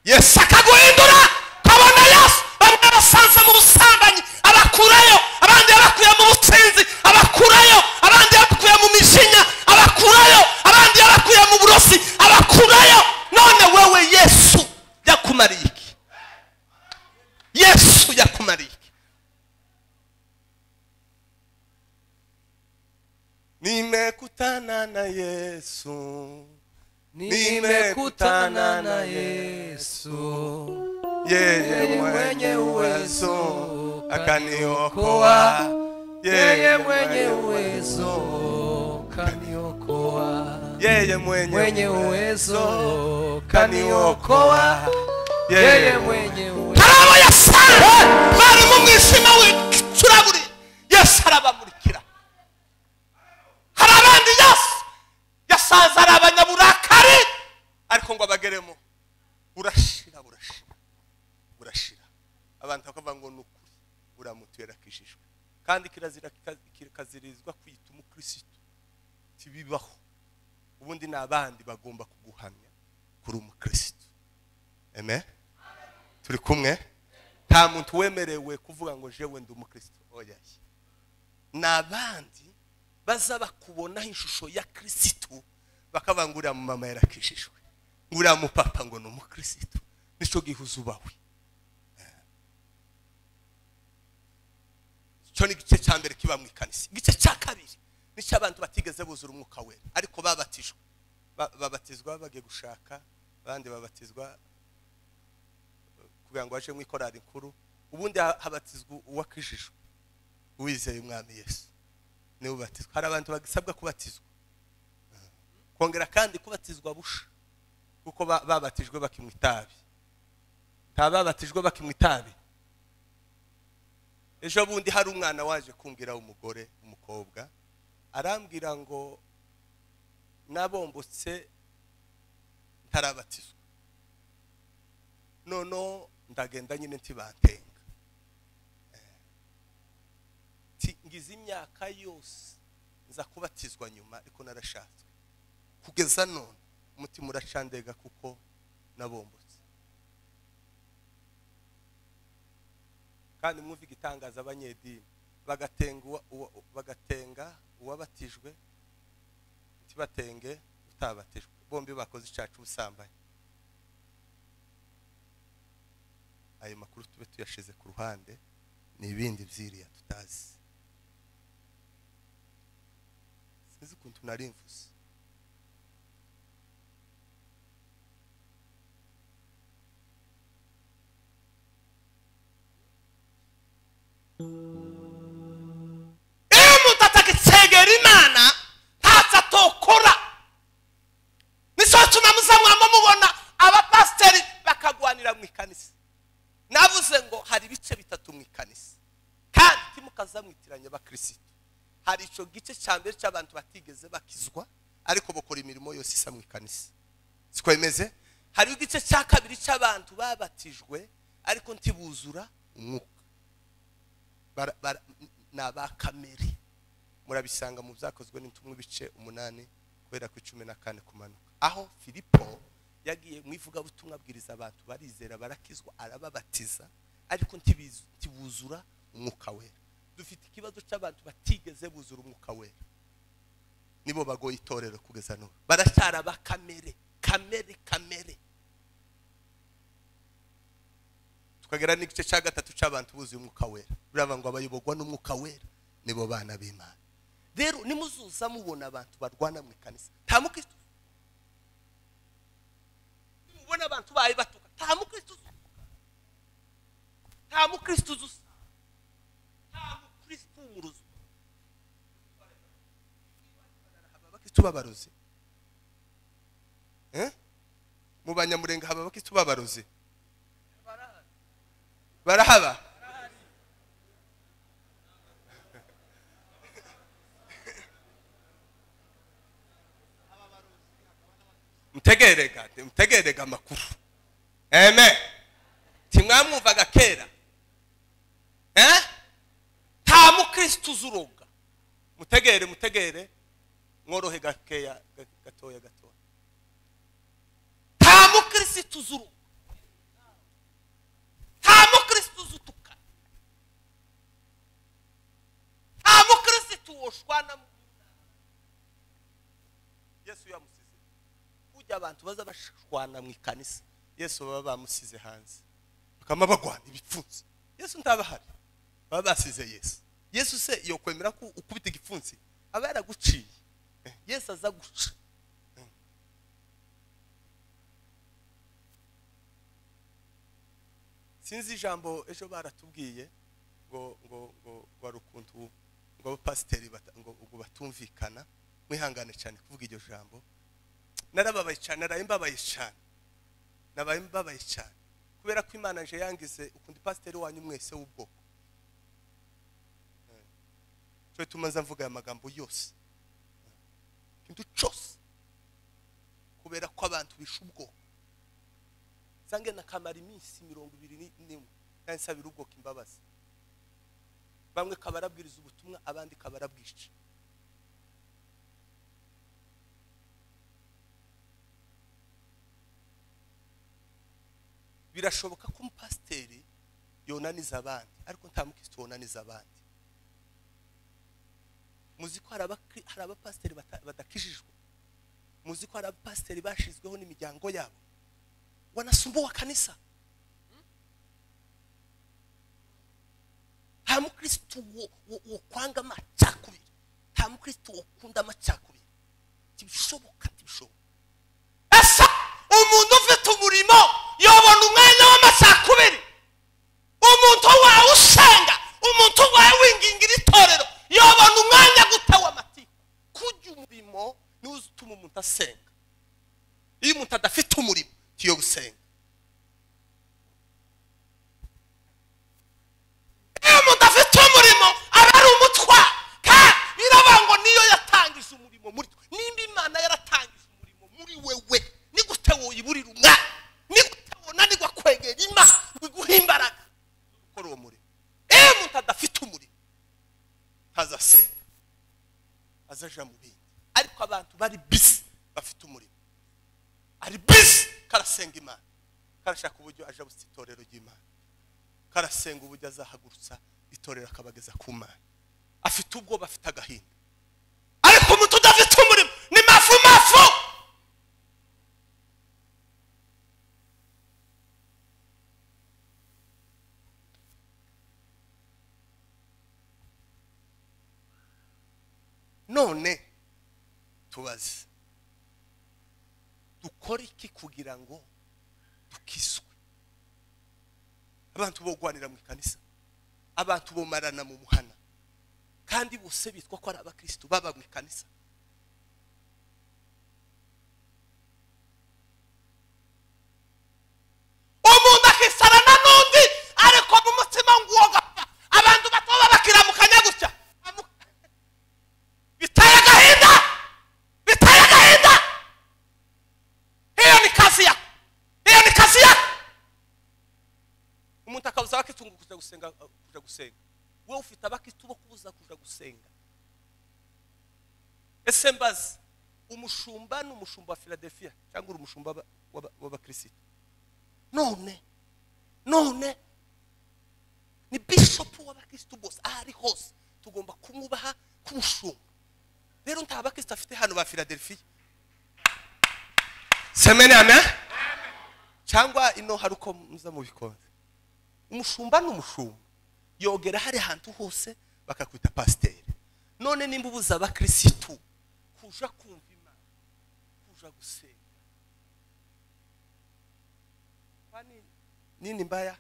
yesu akaguhindura ukabona yesu bamwe basanze mu busambanyi abakurayo abandi yabakuye mu butsinzi abakurayo abandi yabakuye mu mijinya abakurayo abandi yabakuye mu burozi abakurayo none wewe yesu yakumariye iki yesu yakumariye iki nimekutana na yesu nimekutana na yesu yeye mwenye uwezo akaniokoa yeye mwenye uwezo kaniokoa yeye mwenye mwenye uwezo uwezo kaniokoa yeye mwenye uwezo haraba yasa bari mu mwisima w'icuraburi yesu arabamurikira hari abandi yesu yasanze ari abanyaburakari ariko ngo abageremo burashira burashira burashira abantu bakavuga ngo ni ukuri uramutuye arakijijwe kandi kirazira kikazirizwa kwita umukirisitu ntibibaho ubundi ni abandi bagomba kuguhamya kuri umukirisitu amen turi kumwe nta muntu wemerewe kuvuga ngo jewe ndi umukristo oya ni abandi baza bakubonaho ishusho ya kirisitu bakavuga ngo uriya mumama yarakijijwe ngo uriya mupapa ngo ni umukirisitu nicyo gihe uzubawe icyo ni igice cya mbere kiba mu ikanisa igice cya kabiri nicyo abantu batigeze buzura umwuka wera ariko babatijwe Ba- babatizwa bagiye gushaka abandi babatizwa kugira ngo baje mu ikorari nkuru ubundi ha- habatizwa uwakijijwe uwizeye umwami yesu niwe ubatizwa hari abantu bagisabwa kubatizwa kongera kandi kubatizwa busha kuko ba- babatijwe bakinywa itabi nta babatijwe bakinywa itabi ejo bundi hari umwana waje kumbwira umugore umukobwa arambwira ngo nabombotse ntarabatizwa noneho ndagenda nyine ntibantenga Ti- ngize imyaka yose nza kubatizwa nyuma ariko narashatswe kugeza none umutima uracandega kuko nabombotse kandi mwumve igitangaza abanyedini bagatenga uwa- uwa- bagatenga uwabatijwe ntibatenge utabatijwe bombi bakoze icacu ubusambanyi ayo makuru tube tuyashize ku ruhande ni ibindi byiriya tutazi sinzi ukuntu nari mvuze iyo umuntu atagisegera imana ntacyo atokora nicyo gituma muza mwama mubona abapasiteri bakagwanira mu ikanisa navuze ngo hari ibice bitatu mu ikanisa kandi timukazamwitiranya abakirisitu hari icyo gice cya mbere cy'abantu batigeze bakizwa ariko bakora imirimo yose isa mu ikanisa sikwemeze hariho igice cya kabiri cy'abantu babatijwe ariko ntibuzura umwuka bara- bara- ni aba kamere murabisanga mu byakozwe n'intumwa ibice umunani guhera ku cumi na kane kumanuka aho filipo yagiye mu ivugabutumwa abwiriza abantu barizera barakizwa arababatiza ariko ntibizu- ntibuzura umwuka wera dufite ikibazo cy'abantu batigeze buzura umwuka wera nibo bagoye itorero kugeza n'ubu baracyari aba kamere kamere kamere tukagera n'igice cya gatatu cy'abantu buzuye umwuka wera biravuga ngo abayobogwa n'umwuka wera nibo bana b'imana rero nimuzuza mubona abantu barwana mu ikanisa nta mukristo nimubona abantu bayo batuka nta mukristo uzuka nta mukristo uzusa nta mukristo umuruzi abakristo b'abarozi Eh? mu banyamurenge haba abakristo b'abarozi barahaba mutegerega mutegerega amakuru eme timwamwumvaga kera Eh? nta mukristo uzuroga mutegere mutegere mworohe gakeya ga- gatoya gatoya nta mukristo uzuroga nta mukristo uzi utukana nta mukristo woshwana mu yesu yamusize ujya abantu baza bashwana mu ikanisa yesu baba bamusize hanze bakaba bagwana ibipfunsi yesu ntabahari baba basize yesu yesu se iyo kwemera ko ukubita igipfunsi aba yaraguciye Eh, yesu aza guca sinzi ijambo ejo baratubwiye ngo ngo ngo wari ukuntu ngo abapasiteri bata- ngo ngo batumvikana mwihangane cyane kuvuga iryo jambo narababaye cyane naraye mbabaye cyane nabaye mbabaye cyane kubera ko imana nje yangize ukunda ipasiteri wanyu mwese w'ubwoko Eh. cyo tumaze mvuga aya magambo yose kintu cyose kubera ko abantu bishe ubwoko zange nakamara iminsi mirongo ibiri ni- n'imwe nansabira ubwoko imbabazi bamwe kabarabwiriza ubutumwa abandi kabarabwica birashoboka ko umupasiteri yonaniza abandi ariko nta mukristo wonaniza abandi muzi ko hari abakri- hari abapasiteri bata- badakijijwe muzi ko hari abapasiteri bashizweho n'imiryango yabo wanasumbua kanisa nta mukristo wo- wo- wokwanga amacakubiri nta mukristo wokunda amacakubiri ntibishoboka ntibishoboka ese umuntu ufite umurimo yobona umwanya w'amacakubiri umuntu wawe usenga umuntu wawe wingingira itorero yobona umwanya gutewa amatiku kujya umurimo niwo utuma umuntu asenga iyo umuntu adafite umurimo ntiyo gusenga iyo umuntu afite umurimo aba ari umutwa kandi biraba ngo niyo yatangije umurimo muri twe nimba imana yaratangije umurimo muri wewe ni gute woyiburira umwanya ni gute wonanirwa kwegera imana biguha imbaraga gukora uwo murimo iyo umuntu adafite umurimo ntazasenga azaja mu bindi ariko abantu bari bisi bafite umurimo ari bisi karasenga imana karashaka uburyo aja busa itorero ry'imana karasenga uburyo azahagurutsa itorero akabageza ku mana afite ubwoba afite agahinda ariko umuntu udafite umurimo ni mafu mafu none tubaze dukora iki kugira ngo dukiswe abantu bogwanira mu ikanisa abantu bomarana mu muhana kandi bose bitwa ko ari abakristo baba mu ikanisa umuntu akisarana n'undi ariko mu mutima nguwo gapfa abantu batoba bakiramukanya gutya Amu- biteye agahinda biteye agahinda hiyo ni kazi yako hiyo ni kazi yako umuntu akabuza abakitungu kuja gusenga kuja gusenga we ufite abakitu bo kubuza kuja gusenga ese mbazi umushumba ni umushumba wa filadelfiya cyangwa uri umushumba w'aba- w'aba- w'abakristo none none ni bishopu w'abakristo bose aho ari hose tugomba kumwubaha k'umushumba rero nta bakristo afite hano ba filadelfiya semene amen cyangwa ino hari uko muza mubikunze umushumba ni umushumba yogera hari ahantu hose bakakwita pasiteri none nimba ubuza abakirisitu kuja kumva imana kuja gusenga kwani nini mbaya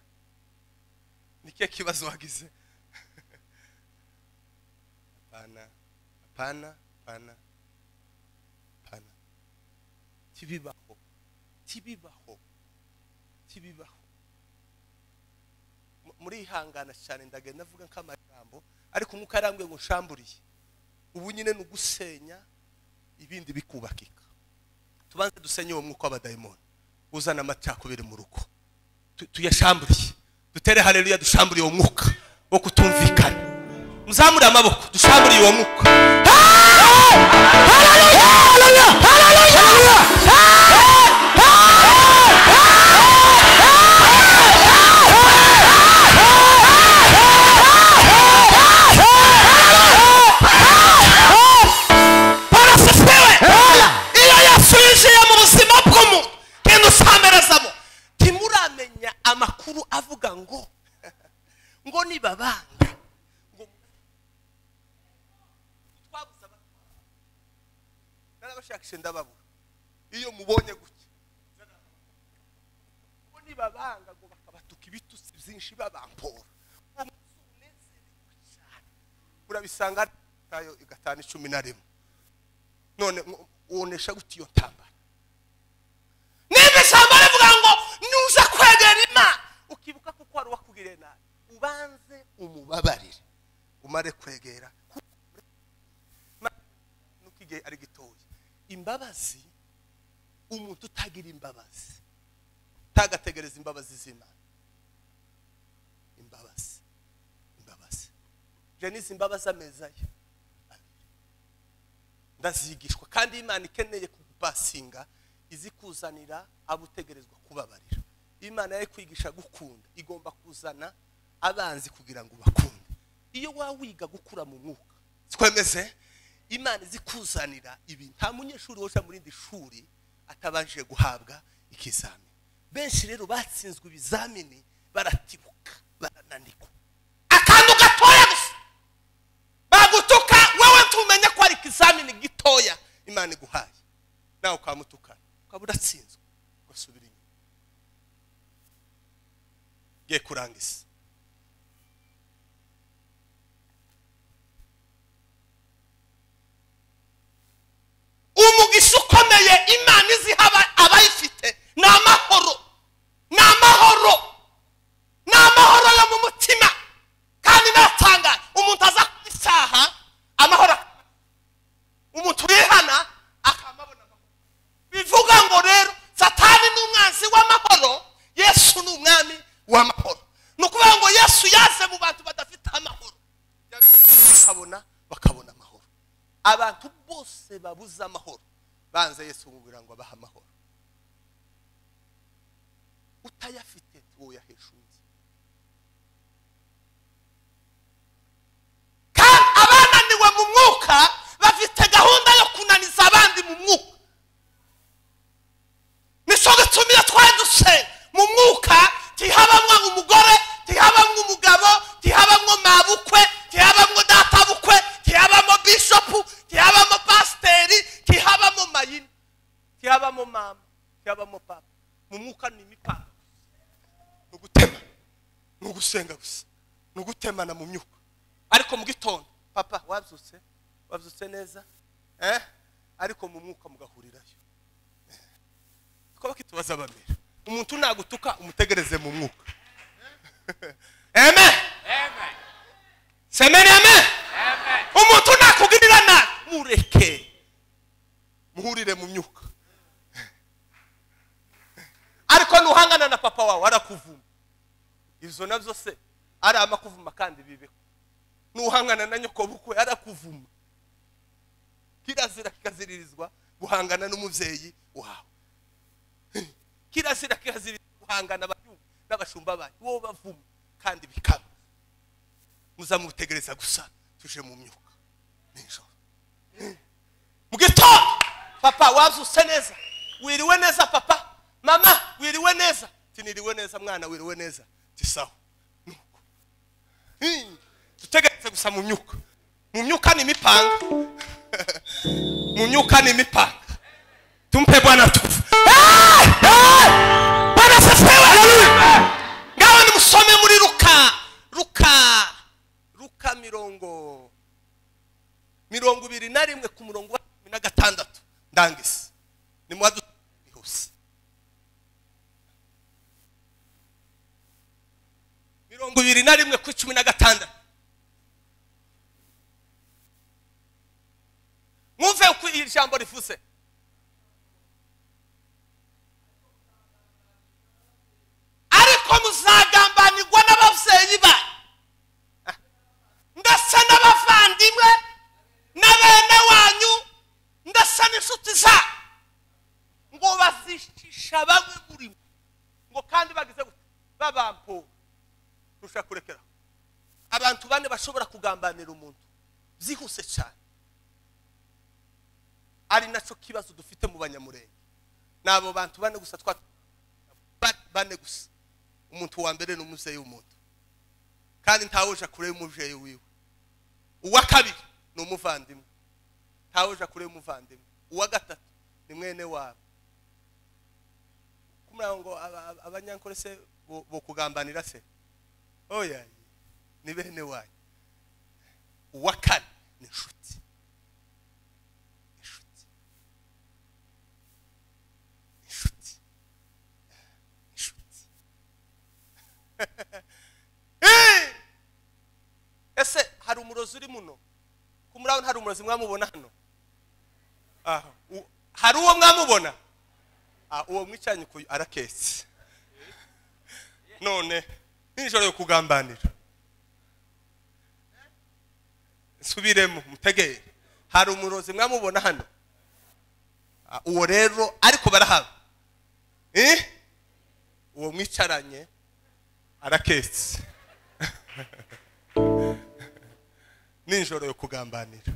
nikihe kibazo wagize hapana hapana hapana hapana kibibaho kibibaho kibibaho mu- murihangana cyane ndagenda navuga nk'amagambo ariko umwuka yarambwiye ngo nshamburiye ubu nyine ni ugusenya ibindi bikubakika tubanze dusenye uwo mwuka w'abadayimoni uzana amacakubiri mu rugo Tu- tuyashamburiye dutere haleluya dushamburiye uwo mwuka wo kutumvikana muzamure amaboko dushamburiye uwo mwuka bwana asifiwe iyo yesu yinjiye mu buzima bw'umuntu genda usamerezamo ntimuramenya amakuru avuga ngo ngo nibabanga ngo twabuze aba- narabashakishe ndababura iyo mubonye gutya ngo nibabanga ngo bakabatuka bavuga ibitutsi byinshi babampora uwo munsi unezerewe cyane urabisanga tayo igatanu icumi na rimwe none mwo- wonesha gute iyo ntambara niba ishyamba rivuga ngo nuza kwegera imana ukibuka kuko wari wakugiriye nabi ubanze umubabarire umare kwegera nuko igihe ari gitoya imbabazi umuntu utagira imbabazi utagategereza imbabazi z'imana imbabazi imbabazi je n'izi mbabazi ameza ye ndazigishwa kandi imana ikeneye kugupasinga izi kuzanira abo utegerezwa kubabarira imana yo kwigisha gukunda igomba kuzana abanzi kugira ngo ubakunde iyo waba wiga gukura mu mwuka twemeze imana izi kuzanira ibi nta munyeshuri woja muri indi shuri atabanje guhabwa ikizamini benshi rero batsinzwe ibizamini baratibuka barananirwa akantu gatoya gusa bagutuka wowe tumenye ko ari ikizamini gitoya imana iguhaye nawe ukamutukana ukaba uratsinzwe ugasubira inyuma ngiye kurangiza umugisha ukomeye imana iziha aba- abayifite ni amahoro ni amahoro ni amahoro yo mu mutima kandi natanga umuntu aza ku isaha amahoro ak- umuntu wihana akamabona amahoro bivuga ngo rero satani ni umwanzi w'amahoro yesu ni umwami w'amahoro ni ukuvuga ngo yesu yaze mu bantu badafite amahoro bakabona bakabona amahoro abantu bose babuze amahoro banze yesu kugira ngo abahe amahoro utayafite woyahesha undi kandi abananiwe mu mwuka bafite gahunda yo kunaniza abandi mu mwuka nicyo gituma iyo twandutse mu mwuka ntihabamwo umugore ntihabamwo umugabo ntihabamwo mabukwe ntihabamwo databukwe ntihabamo bishopu ntihabamo pasiteri ntihabamo mayini ntihabamo mama ntihabamo papa mu mwuka ni imipanga ni ugutema ni ugusenga gusa ni ugutemana mu myuka ariko mu gitondo papa wabyutse wabyutse neza eh ariko mu mwuka mugahurirayo ko bakitubaza bamera umuntu nagutuka umutegereze mu mwuka amen semeni amen umuntu nakugirira nabi mureke muhurire mu myuka ariko nuhangana na papa wawe arakuvuma izo nabyo se ari amakuvuma kandi bibeho nuhangana na nyokobukwe arakuvuma kirazira kikaziririzwa guhangana n'umubyeyi wawe kirazira kirazira guhangana abayumva n'abashumba banyu wowe bavuma kandi bikaba muzamutegereza gusa tuje mu myuka nijoro mu gitondo papa wazuse neza wiriwe neza papa mama wiriwe neza tiniriwe neza mwana wiriwe neza tisawa nuko Hmm. tutegereze gusa mu myuka mu myuka ni imipanga mu myuka ni imipanga tumpe bwana tukufu Eh! Eh! bwana asifiwe ngaho nimusome muri ruka ruka ruka mirongo mirongo ibiri na rimwe ku murongo wa cumi na gatandatu ndangise nimuhadutse hose mirongo ibiri na rimwe ku cumi na gatandatu mwumve uko iri jambo rivuze ariko muzagambanirwa n'ababyeyi banyu ndetse n'abavandimwe na bene wanyu ndetse n'inshuti zabo ngo bazicisha bamwe muri mwe ngo kandi bagize gute babampo rushaka kurekeraho abantu bane bashobora kugambanira umuntu byihuse cyane ari nacyo kibazo dufite mu banyamurenge ni abo bantu bane gusa twa ba- bane gusa umuntu wa mbere ni umubyeyi w'umuntu kandi ntawoja kure y'umubyeyi wiwe uwa kabiri ni umuvandimwe ntawoja kure y'umuvandimwe uwa gatatu ni mwene wabo kumuranga ngo abanyankorese bo- bokugambanira se oya ni bene wanyu uwa kane ni inshuti inshuti inshuti inshuti Eh! ese hari umurozi uri muno ko muri abo hari umurozi mwamubona hano Ah, u- hari uwo mwamubona Ah, uwo mwicaranye ku- araketse none nijoro yo kugambanira nsubiremo mutegere hari umurozi mwamubona hano Ah, uwo rero ariko barahaba Eh? uwo mwicaranye araketse nijoro yo kugambanira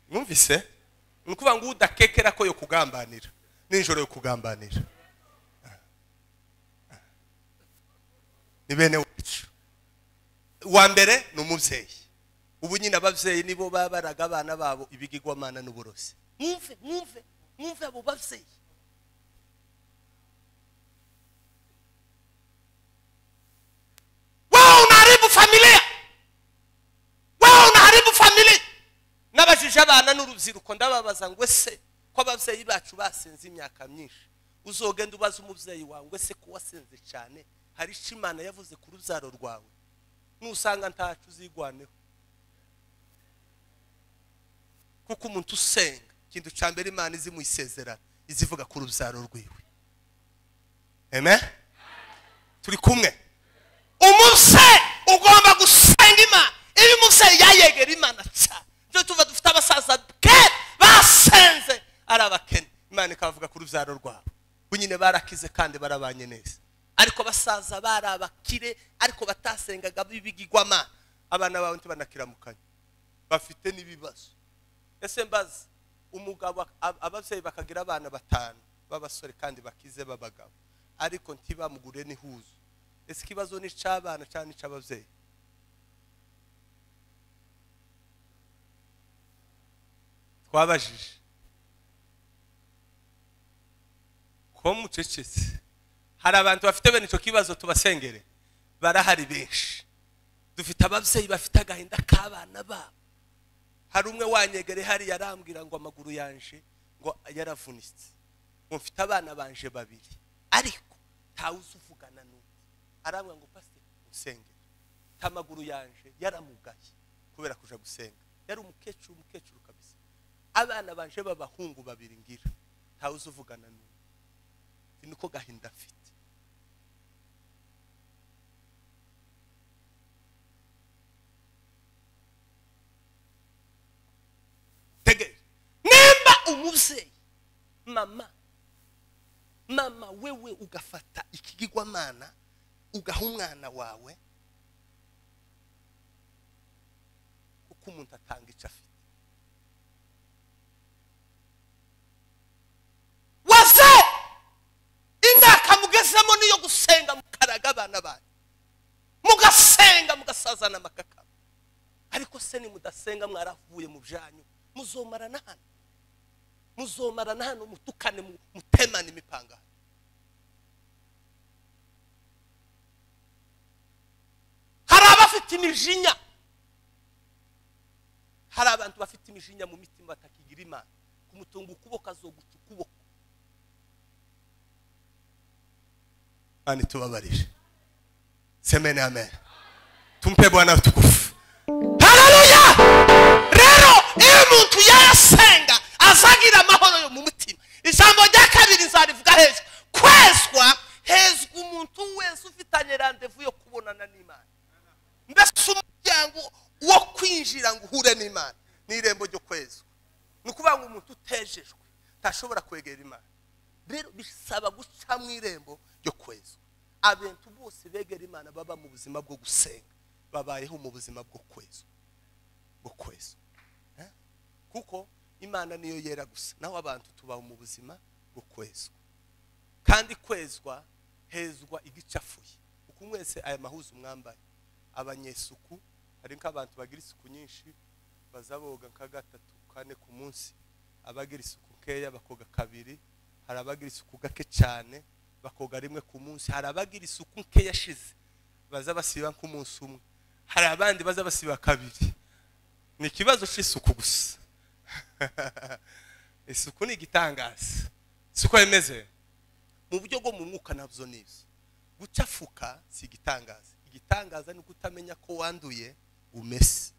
mwumvise ni ukuvuga ngo udakekera ko yo kugambanira nijoro yo kugambanira ni bene wacu uwa mbere ni umubyeyi ubu nyine ababyeyi nibo baba baraga abana babo ibigigwamana n'uburozi mwumve mwumve mwumve abo babyeyi wewe unaharibu familia wewe unaharibu familia nabajije abana n'urubyiruko ndababaza ngo ese ko ababyeyi bacu basenze imyaka myinshi uzogenda ubaza umubyeyi wawe ngo ese ko wasenze cyane hari icyo imana yavuze ku rubyaro rwawe nusanga ntacyo uzigwaneho kuko umuntu usenga ikintu cya mbere imana izi mu isezerano iza ivuga ku rubyaro rwiwe amen turi kumwe umuse ugomba gusenga imana iyo umubyeyi yayegera imana cyane byo tuva dufite abasaza ke basenze ari abakene imana ikavuga ku rubyaro rwabo bo nyine barakize kandi barabanye neza ariko abasaza bari abakire ariko batasengaga bibigigwamana abana bawe ntibanakiramukanyi bafite n'ibibazo ese mbaza umugabo ab- ababyeyi bakagira abana batanu b'abasore kandi bakize b'abagabo ariko ntibamugure n'ihuzu ese ikibazo ni icy'abana cyangwa n'icy'ababyeyi twabajije kuba mucecetse hari abantu bafite bene icyo kibazo tubasengere barahari benshi dufite ababyeyi bafite agahinda k'abana babo hari umwe wanyegere hari yarambwira ngo amaguru yanje ngo yaravunitse ngo mfite abana banje babiri ariko ntawe uzuvugana n'undi arambwira ngo pasiteri usenge amaguru yanje yaramugaye kubera kuja gusenga yari umukecuru umukecuru kabisa abana banje b'abahungu babiri ngira ntawe uzuvugana n'undi ni niko gahinda afite tegere nimba umubyeyi mama mama wewe ugafata ikigigwamana ugaha umwana wawe kuko umuntu atanga icyo afite waze imyaka mugezemo niyo gusenga mukaraga abana banyu mugasenga mugasazana amakaka ariko se nimudasenga mwaravuye mu byanyu muzomara na hano muzomara na hano mutukane mu- mutemane imipangano hari abafite imijinya hari abantu bafite imijinya mu mitima batakigira imana kumutunga ukuboko azoguca ukuboko kandi tubabarire semene amen tumpe bwana utukufu haleluya rero iyo umuntu yasenga azagira amahoro yo mu mutima ijambo rya kabiri nzarivuga hejuru kwezwa hezwa umuntu wese ufitanye randevu yo kubonana n'imana mbese umuryango wo kwinjira ngo uhure n'imana ni irembo ryo kwezwa ni ukuvuga ngo umuntu utejejwe ntashobora kwegera imana rero bisaba guca mu irembo ryo kwezwa abantu bose begera imana baba mu buzima bwo gusenga babayeho mu buzima bwo kwezwa bwo kwezwa Eh? kuko imana niyo yera gusa naho abantu tubaho mu buzima bwo kwezwa kandi kwezwa hezwa igicafuye uku mwese aya mahuzu mwambaye abanyesuku hari nk'abantu bagira isuku nyinshi baza boga nka gatatu kane ku munsi abagira isuku nkeya bakoga kabiri hari abagira isuku gake cyane bakoga rimwe ku munsi hari abagira isuku nke yashize baza basiba nk'umunsi umwe hari abandi baza basiba kabiri ni ikibazo cy'isuku gusa isuku ni igitangaza isuku imeze mu buryo bwo mu mwuka nabyo ni ibyo gucafuka si igitangaza igitangaza ni ukutamenya ko wanduye umese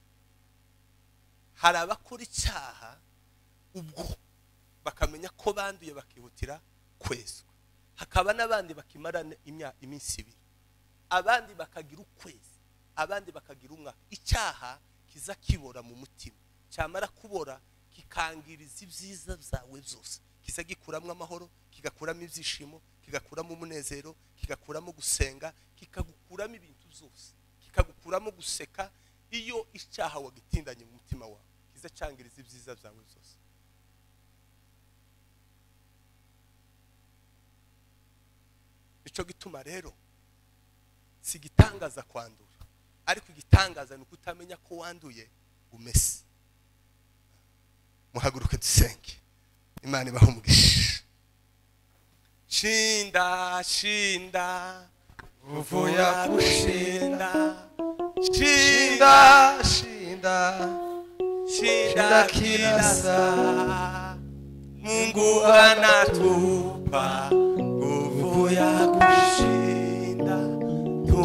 hari abakora icyaha ubwo bakamenya ko banduye bakihutira kwezwa hakaba n'abandi bakimara iminsi ibiri abandi bakagira ukwezi abandi bakagira umwaka icyaha kiza kibora mu mutima cyamara kubora kikangiriza ibyiza byawe byose kiza gikuramo amahoro kigakuramo ibyishimo kigakuramo umunezero kigakuramo gusenga kikagukuramo ibintu byose kikagukuramo guseka iyo icyaha wagitindanye mu mutima wawe kiza cyangiriza ibyiza byawe byose nicyo gituma rero si igitangaza kwandura ariko igitangaza ni ukutamenya ko wanduye umese muhaguruke dusenge imana ibaho umugisha shinda shinda uvuya gushinda shinda shinda shinda shinda shinda kirasa kirasa mungu anatupa nguvu ya kushinda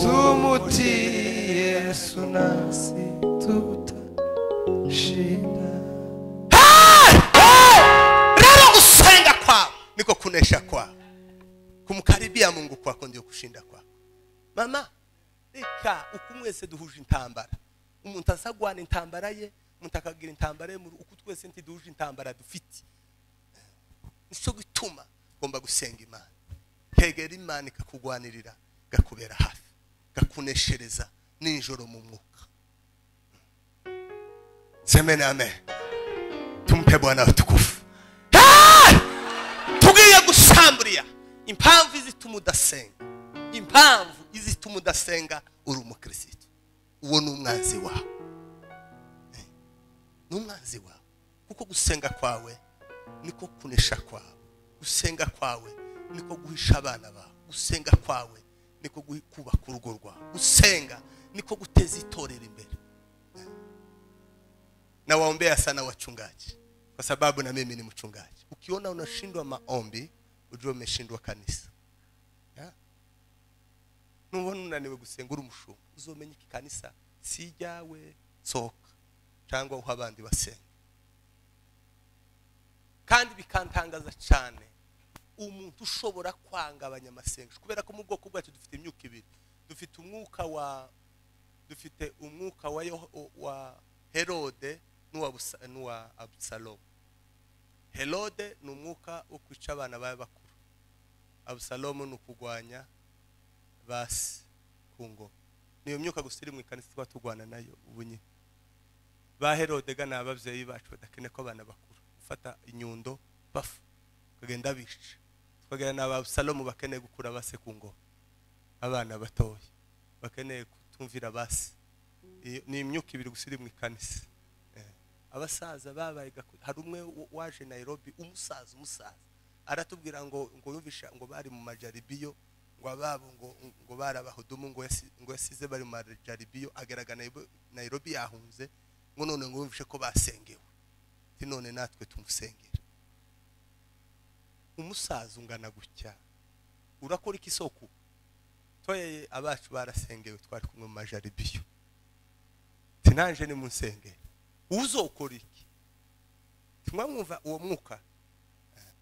tumutii yesu nasi tutashinda rero gusenga kwawe niko kunesha kwawe kumkaribia mungu kwako ndio kushinda kwako mama reka uku mwese duhuje intambara umuntu azagwana intambara ye umuntu akagira intambara ye mu rugo, uku twese ntiduhuje intambara dufite nicyo gituma ugomba gusenga imana kegera imana ikakugwanirira gakubera hafi gakuneshereza ninjoro mu mwuka semene amen tumpe bwana utukufu Hey! tugiye gusamburira impamvu izituma udasenga impamvu izituma udasenga uri umukirisitu uwo ni umwanzi wawe Eh, ni umwanzi wawe kuko gusenga kwawe niko kunesha kwawe gusenga kwawe niko guhisha abana bawe gusenga kwawe niko guhi- kubaka urugo rwawe gusenga niko guteza itorero imbere na waombea sana wachungaji kwa sababu na mimi ni mchungaji ukiona unashindwa maombi ujue umeshindwa kanisa yeah. nubona unaniwe gusenga uri umushumba uzomenya iki kanisa si iryawe sohoka cyangwa uha abandi basenga kandi bikantangaza cyane umuntu ushobora kwanga abanyamasengesho kubera ko mu bwoko bwacu dufite imyuka ibiri dufite umwuka wa dufite umwuka wa, Yoh- wa herode n'uwa Busa- n'uwa abusalomu herode ni umwuka wo kwica abana baba bakuru abusalomu ni ukugwanya basi ku ngoma niyo myuka gusa iri mu ikanisa tuba turwana nayo ubu nyine ba herodega ni ababyeyi bacu badakeneye ko abana bakuru gufata inyundo bafu bakagenda bica tukagira na ba abusalomu bakeneye gukura base ku ngoma abana batoya bakeneye kutumvira basi Iyo- ni imyuka ibiri gusa iri mu ikanisa Eh. abasaza babaye gaku- hari umwe w- waje nairobi umusaza umusaza aratubwira ngo ngo yumvisha ngo bari mu majaribiyo ngo ababo ngo ngo barabahudumu ngo yasi- ngo yasize bari mu majaribiyo agaragara Nairobi- nairobi yahunze ngo none ngo yumvishe ko basengewe ati none natwe tumusengera umusaza ungana gutya urakora iki soko toye abacu barasengewe twari kumwe mu majaribiyo tinaje ni munsenge uzokora iki tumwe mwumva uwo mwuka Eh,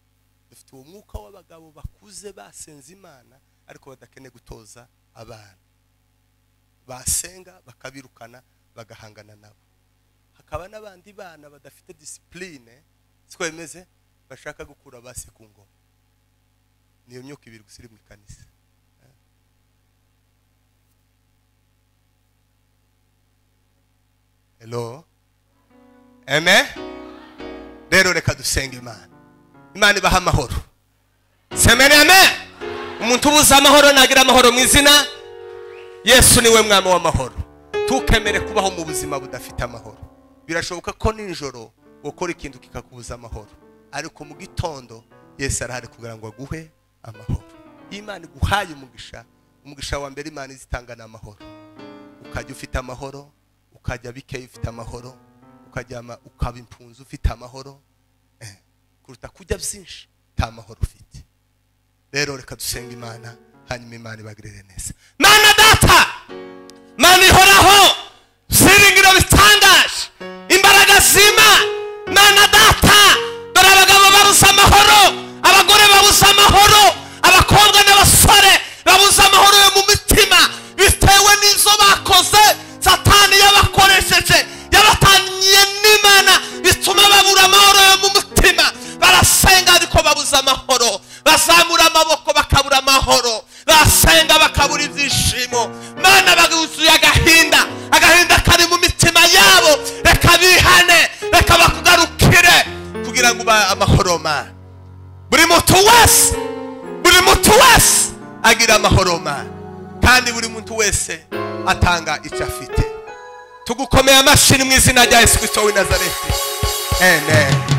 dufite uwo mwuka w'abagabo bakuze basenze imana ariko badakeneye gutoza abana basenga bakabirukana bagahangana nabo hakaba n'abandi bana badafite disipurine siko bimeze bashaka gukura base ku ngoma niyo myuka ibiri gusa iri mu ikanisa Hello. Amen. Rero reka dusenge Imana. Imana ibaha amahoro. Semene amen. Umuntu ubuze amahoro nagira amahoro mu izina Yesu niwe mwami w'amahoro. Tukemere kubaho mu buzima budafite amahoro. Birashoboka ko ninjoro ukora ikintu kikakubuza amahoro. Ariko mu gitondo Yesu arahari kugira ngo aguhe amahoro. imana iguhaye umugisha umugisha wa mbere imana izitanga ni amahoro ukajya ufite amahoro ukajya bikeye ufite amahoro ukajyama ukaba impunzi ufite amahoro eh, kuruta kujya byinshi nta mahoro ufite rero reka dusenga imana hanyuma imana ibagirire neza mana data mana ihoraho byiringiro bitangaje imbaraga zima mana data dore abagabo babuze amahoro abagore babuze amahoro abakobwa n'abasore babuze amahoro yo mu mitima bitewe n'izo bakoze satani yabakoresheje yabatangiye n'imana bituma babura amahoro yo mu mutima barasenga ariko babuze amahoro bazamura amaboko bakabura amahoro basenga bakabura ibyishimo mana baguzuye agahinda agahinda kari mu mitima yabo reka bihane reka bakugarukire kugira ngo ubahe amahoro mana buri muntu wese buri muntu wese agira amahoro mana kandi buri muntu wese atanga icyo afite tugukomeye amashyi mu izina rya yesu kirisito w'i nazareti amen